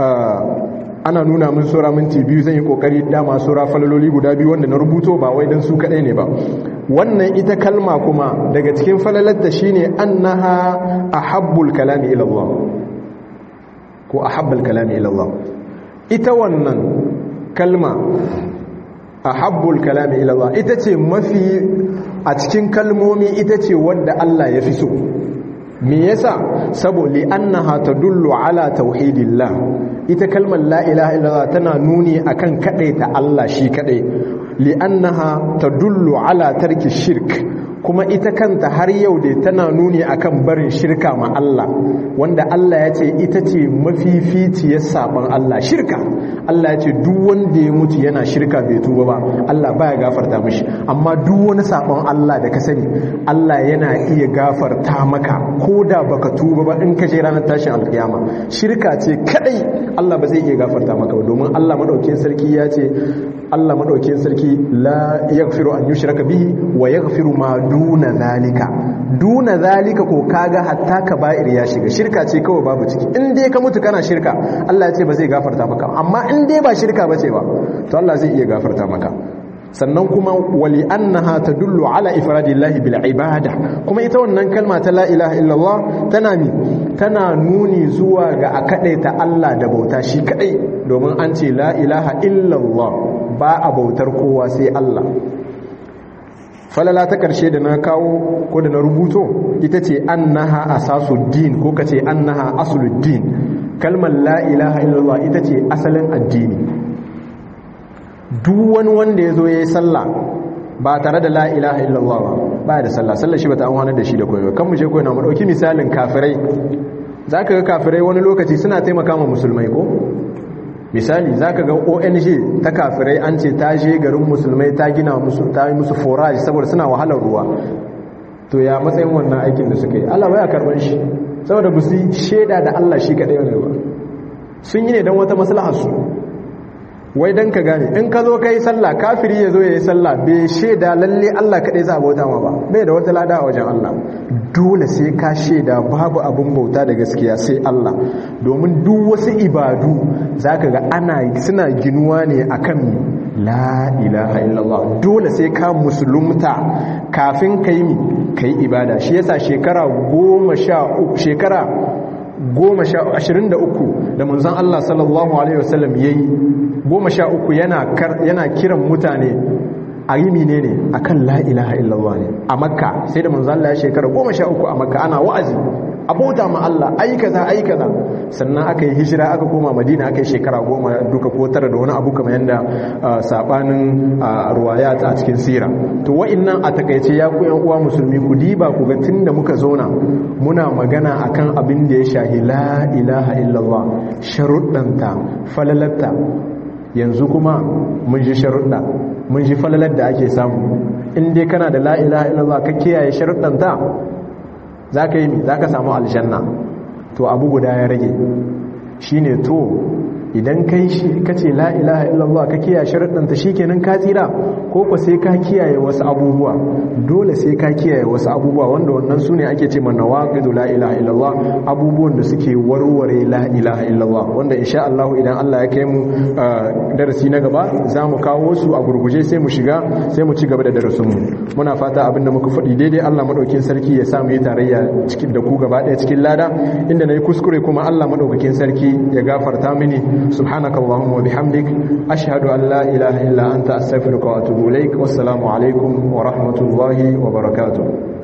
ana nuna min sura minti biyu zan yi kokari dama sura falaloli guda biyu wanda na rubuto ba wai dan su kadai ne ba wannan ita kalma kuma daga cikin falalarta shine annaha ahabbul kalami ila Allah ko ahabbul kalami ila Allah ita wannan kalma a habbul kalami ilallah ita ce mafi a cikin kalmomi ita ce wadda Allah ya fi so me yasa saboda annaha tadullu ala tauhidillah ita kalmar la ilaha illallah tana nuni akan ta Allah shi kadai li'annaha tadullu ala tarki shirk kuma ita kanta har yau dai tana nuni akan barin shirka ma Allah wanda Allah ya ce ita ce mafificiyar saban Allah shirka Allah ya ce duk wanda ya mutu yana shirka bai tuba ba Allah baya gafarta mishi amma duk wani saban Allah da ka sani Allah yana iya gafarta maka ko da baka tuba ba in ka je ranar tashin alkiyama shirka ce kadai Allah ba zai iya gafarta maka ba domin Allah madaukakin sarki ya ce Allah madaukakin sarki la yaghfiru an yushraka bihi wa yaghfiru ma duna zalika duna zalika ko kaga hatta kaba'ir ya shiga shirka ce kawai babu ciki in dai ka mutu kana shirka Allah ya ce ba zai gafarta maka amma in dai ba shirka bace ba to Allah zai iya gafarta maka sannan kuma wali annaha tadullu ala ifradillahi bil ibada kuma ita wannan kalma ta la ilaha illallah tana ni tana nuni zuwa ga a kadaita Allah da bauta shi kadai domin an ce la ilaha illallah ba a bautar kowa sai Allah falala ta karshe da na kawo ko da na rubuto ita ce annaha asasuddin ko kace annaha asuluddin kalmar la ilaha illallah ita ce asalin addini duk wani wanda ya zo ya yi sallah ba tare da la ilaha illallah ba ba da sallah sallah shi ba ta amfana da shi da koyo kan mu je koyo na mu dauki misalin kafirai zaka ga kafirai wani lokaci suna taimaka ma musulmai ko misali zaka ga ONG ta kafirai an ce ta je garin musulmai ta gina musu ta yi musu forage saboda suna wahalar ruwa to ya matsayin wannan aikin da suka yi Allah baya karban shi saboda ba su sheda da Allah shi kadai ne ba sun yi ne don wata maslahar su wai dan ka gane in ka zo kai sallah kafiri ya zo ya yi sallah bai shaida lalle Allah kaɗai za a bauta ma ba bai da wata lada a wajen Allah dole sai ka shaida babu abin bauta da gaskiya sai Allah domin duk wasu ibadu za ka ga ana suna ginuwa ne akan la ilaha illallah dole sai ka musulunta kafin ka yi ka yi ibada shi yasa shekara goma sha uku shekara goma sha ashirin da uku da manzan Allah sallallahu Alaihi wasallam ya yi goma sha uku yana kiran mutane a yi mine ne a kan la'ilaha illallah ne a makka sai da manzan Allah ya shekara goma sha uku a makka ana wa'azi abota ma Allah ayi kaza ayi kaza sannan aka yi hijira aka koma madina aka yi shekara goma duka ko tara da wani abu kamar yadda sabanin ruwayat a cikin sira to wa'annan a takaice ya ku yan uwa musulmi ku diba ku ga tunda muka zauna muna magana akan abin da ya shahi la ilaha illallah sharuɗanta falalatta yanzu kuma mun ji sharuɗa mun ji falalar da ake samu in dai kana da la ilaha illallah ka kiyaye sharuɗanta za ka yi za ka samu aljanna to abu guda ya rage shi ne to idan kai shi kace la ilaha illallah ka kiyaye sharuɗan ta shikenan ka tsira ko ko sai ka kiyaye wasu abubuwa dole sai ka kiyaye wasu abubuwa wanda wannan sune ake ce mana nawaqidu la ilaha illallah abubuwan da suke warware la ilaha illallah wanda insha Allah idan Allah ya kai mu darasi na gaba za mu kawo su a gurguje sai mu shiga sai mu ci gaba da darasin mu muna fata abinda muka faɗi daidai Allah madaukakin sarki ya sa mu yi tarayya cikin da ku gaba ɗaya cikin lada inda nayi kuskure kuma Allah madaukakin sarki ya gafarta mini subhanakallahumma wa bihamdik ashhadu an la ilaha illa anta astaghfiruka wa atubu ilaik wassalamu alaikum wa rahmatullahi wa barakatuh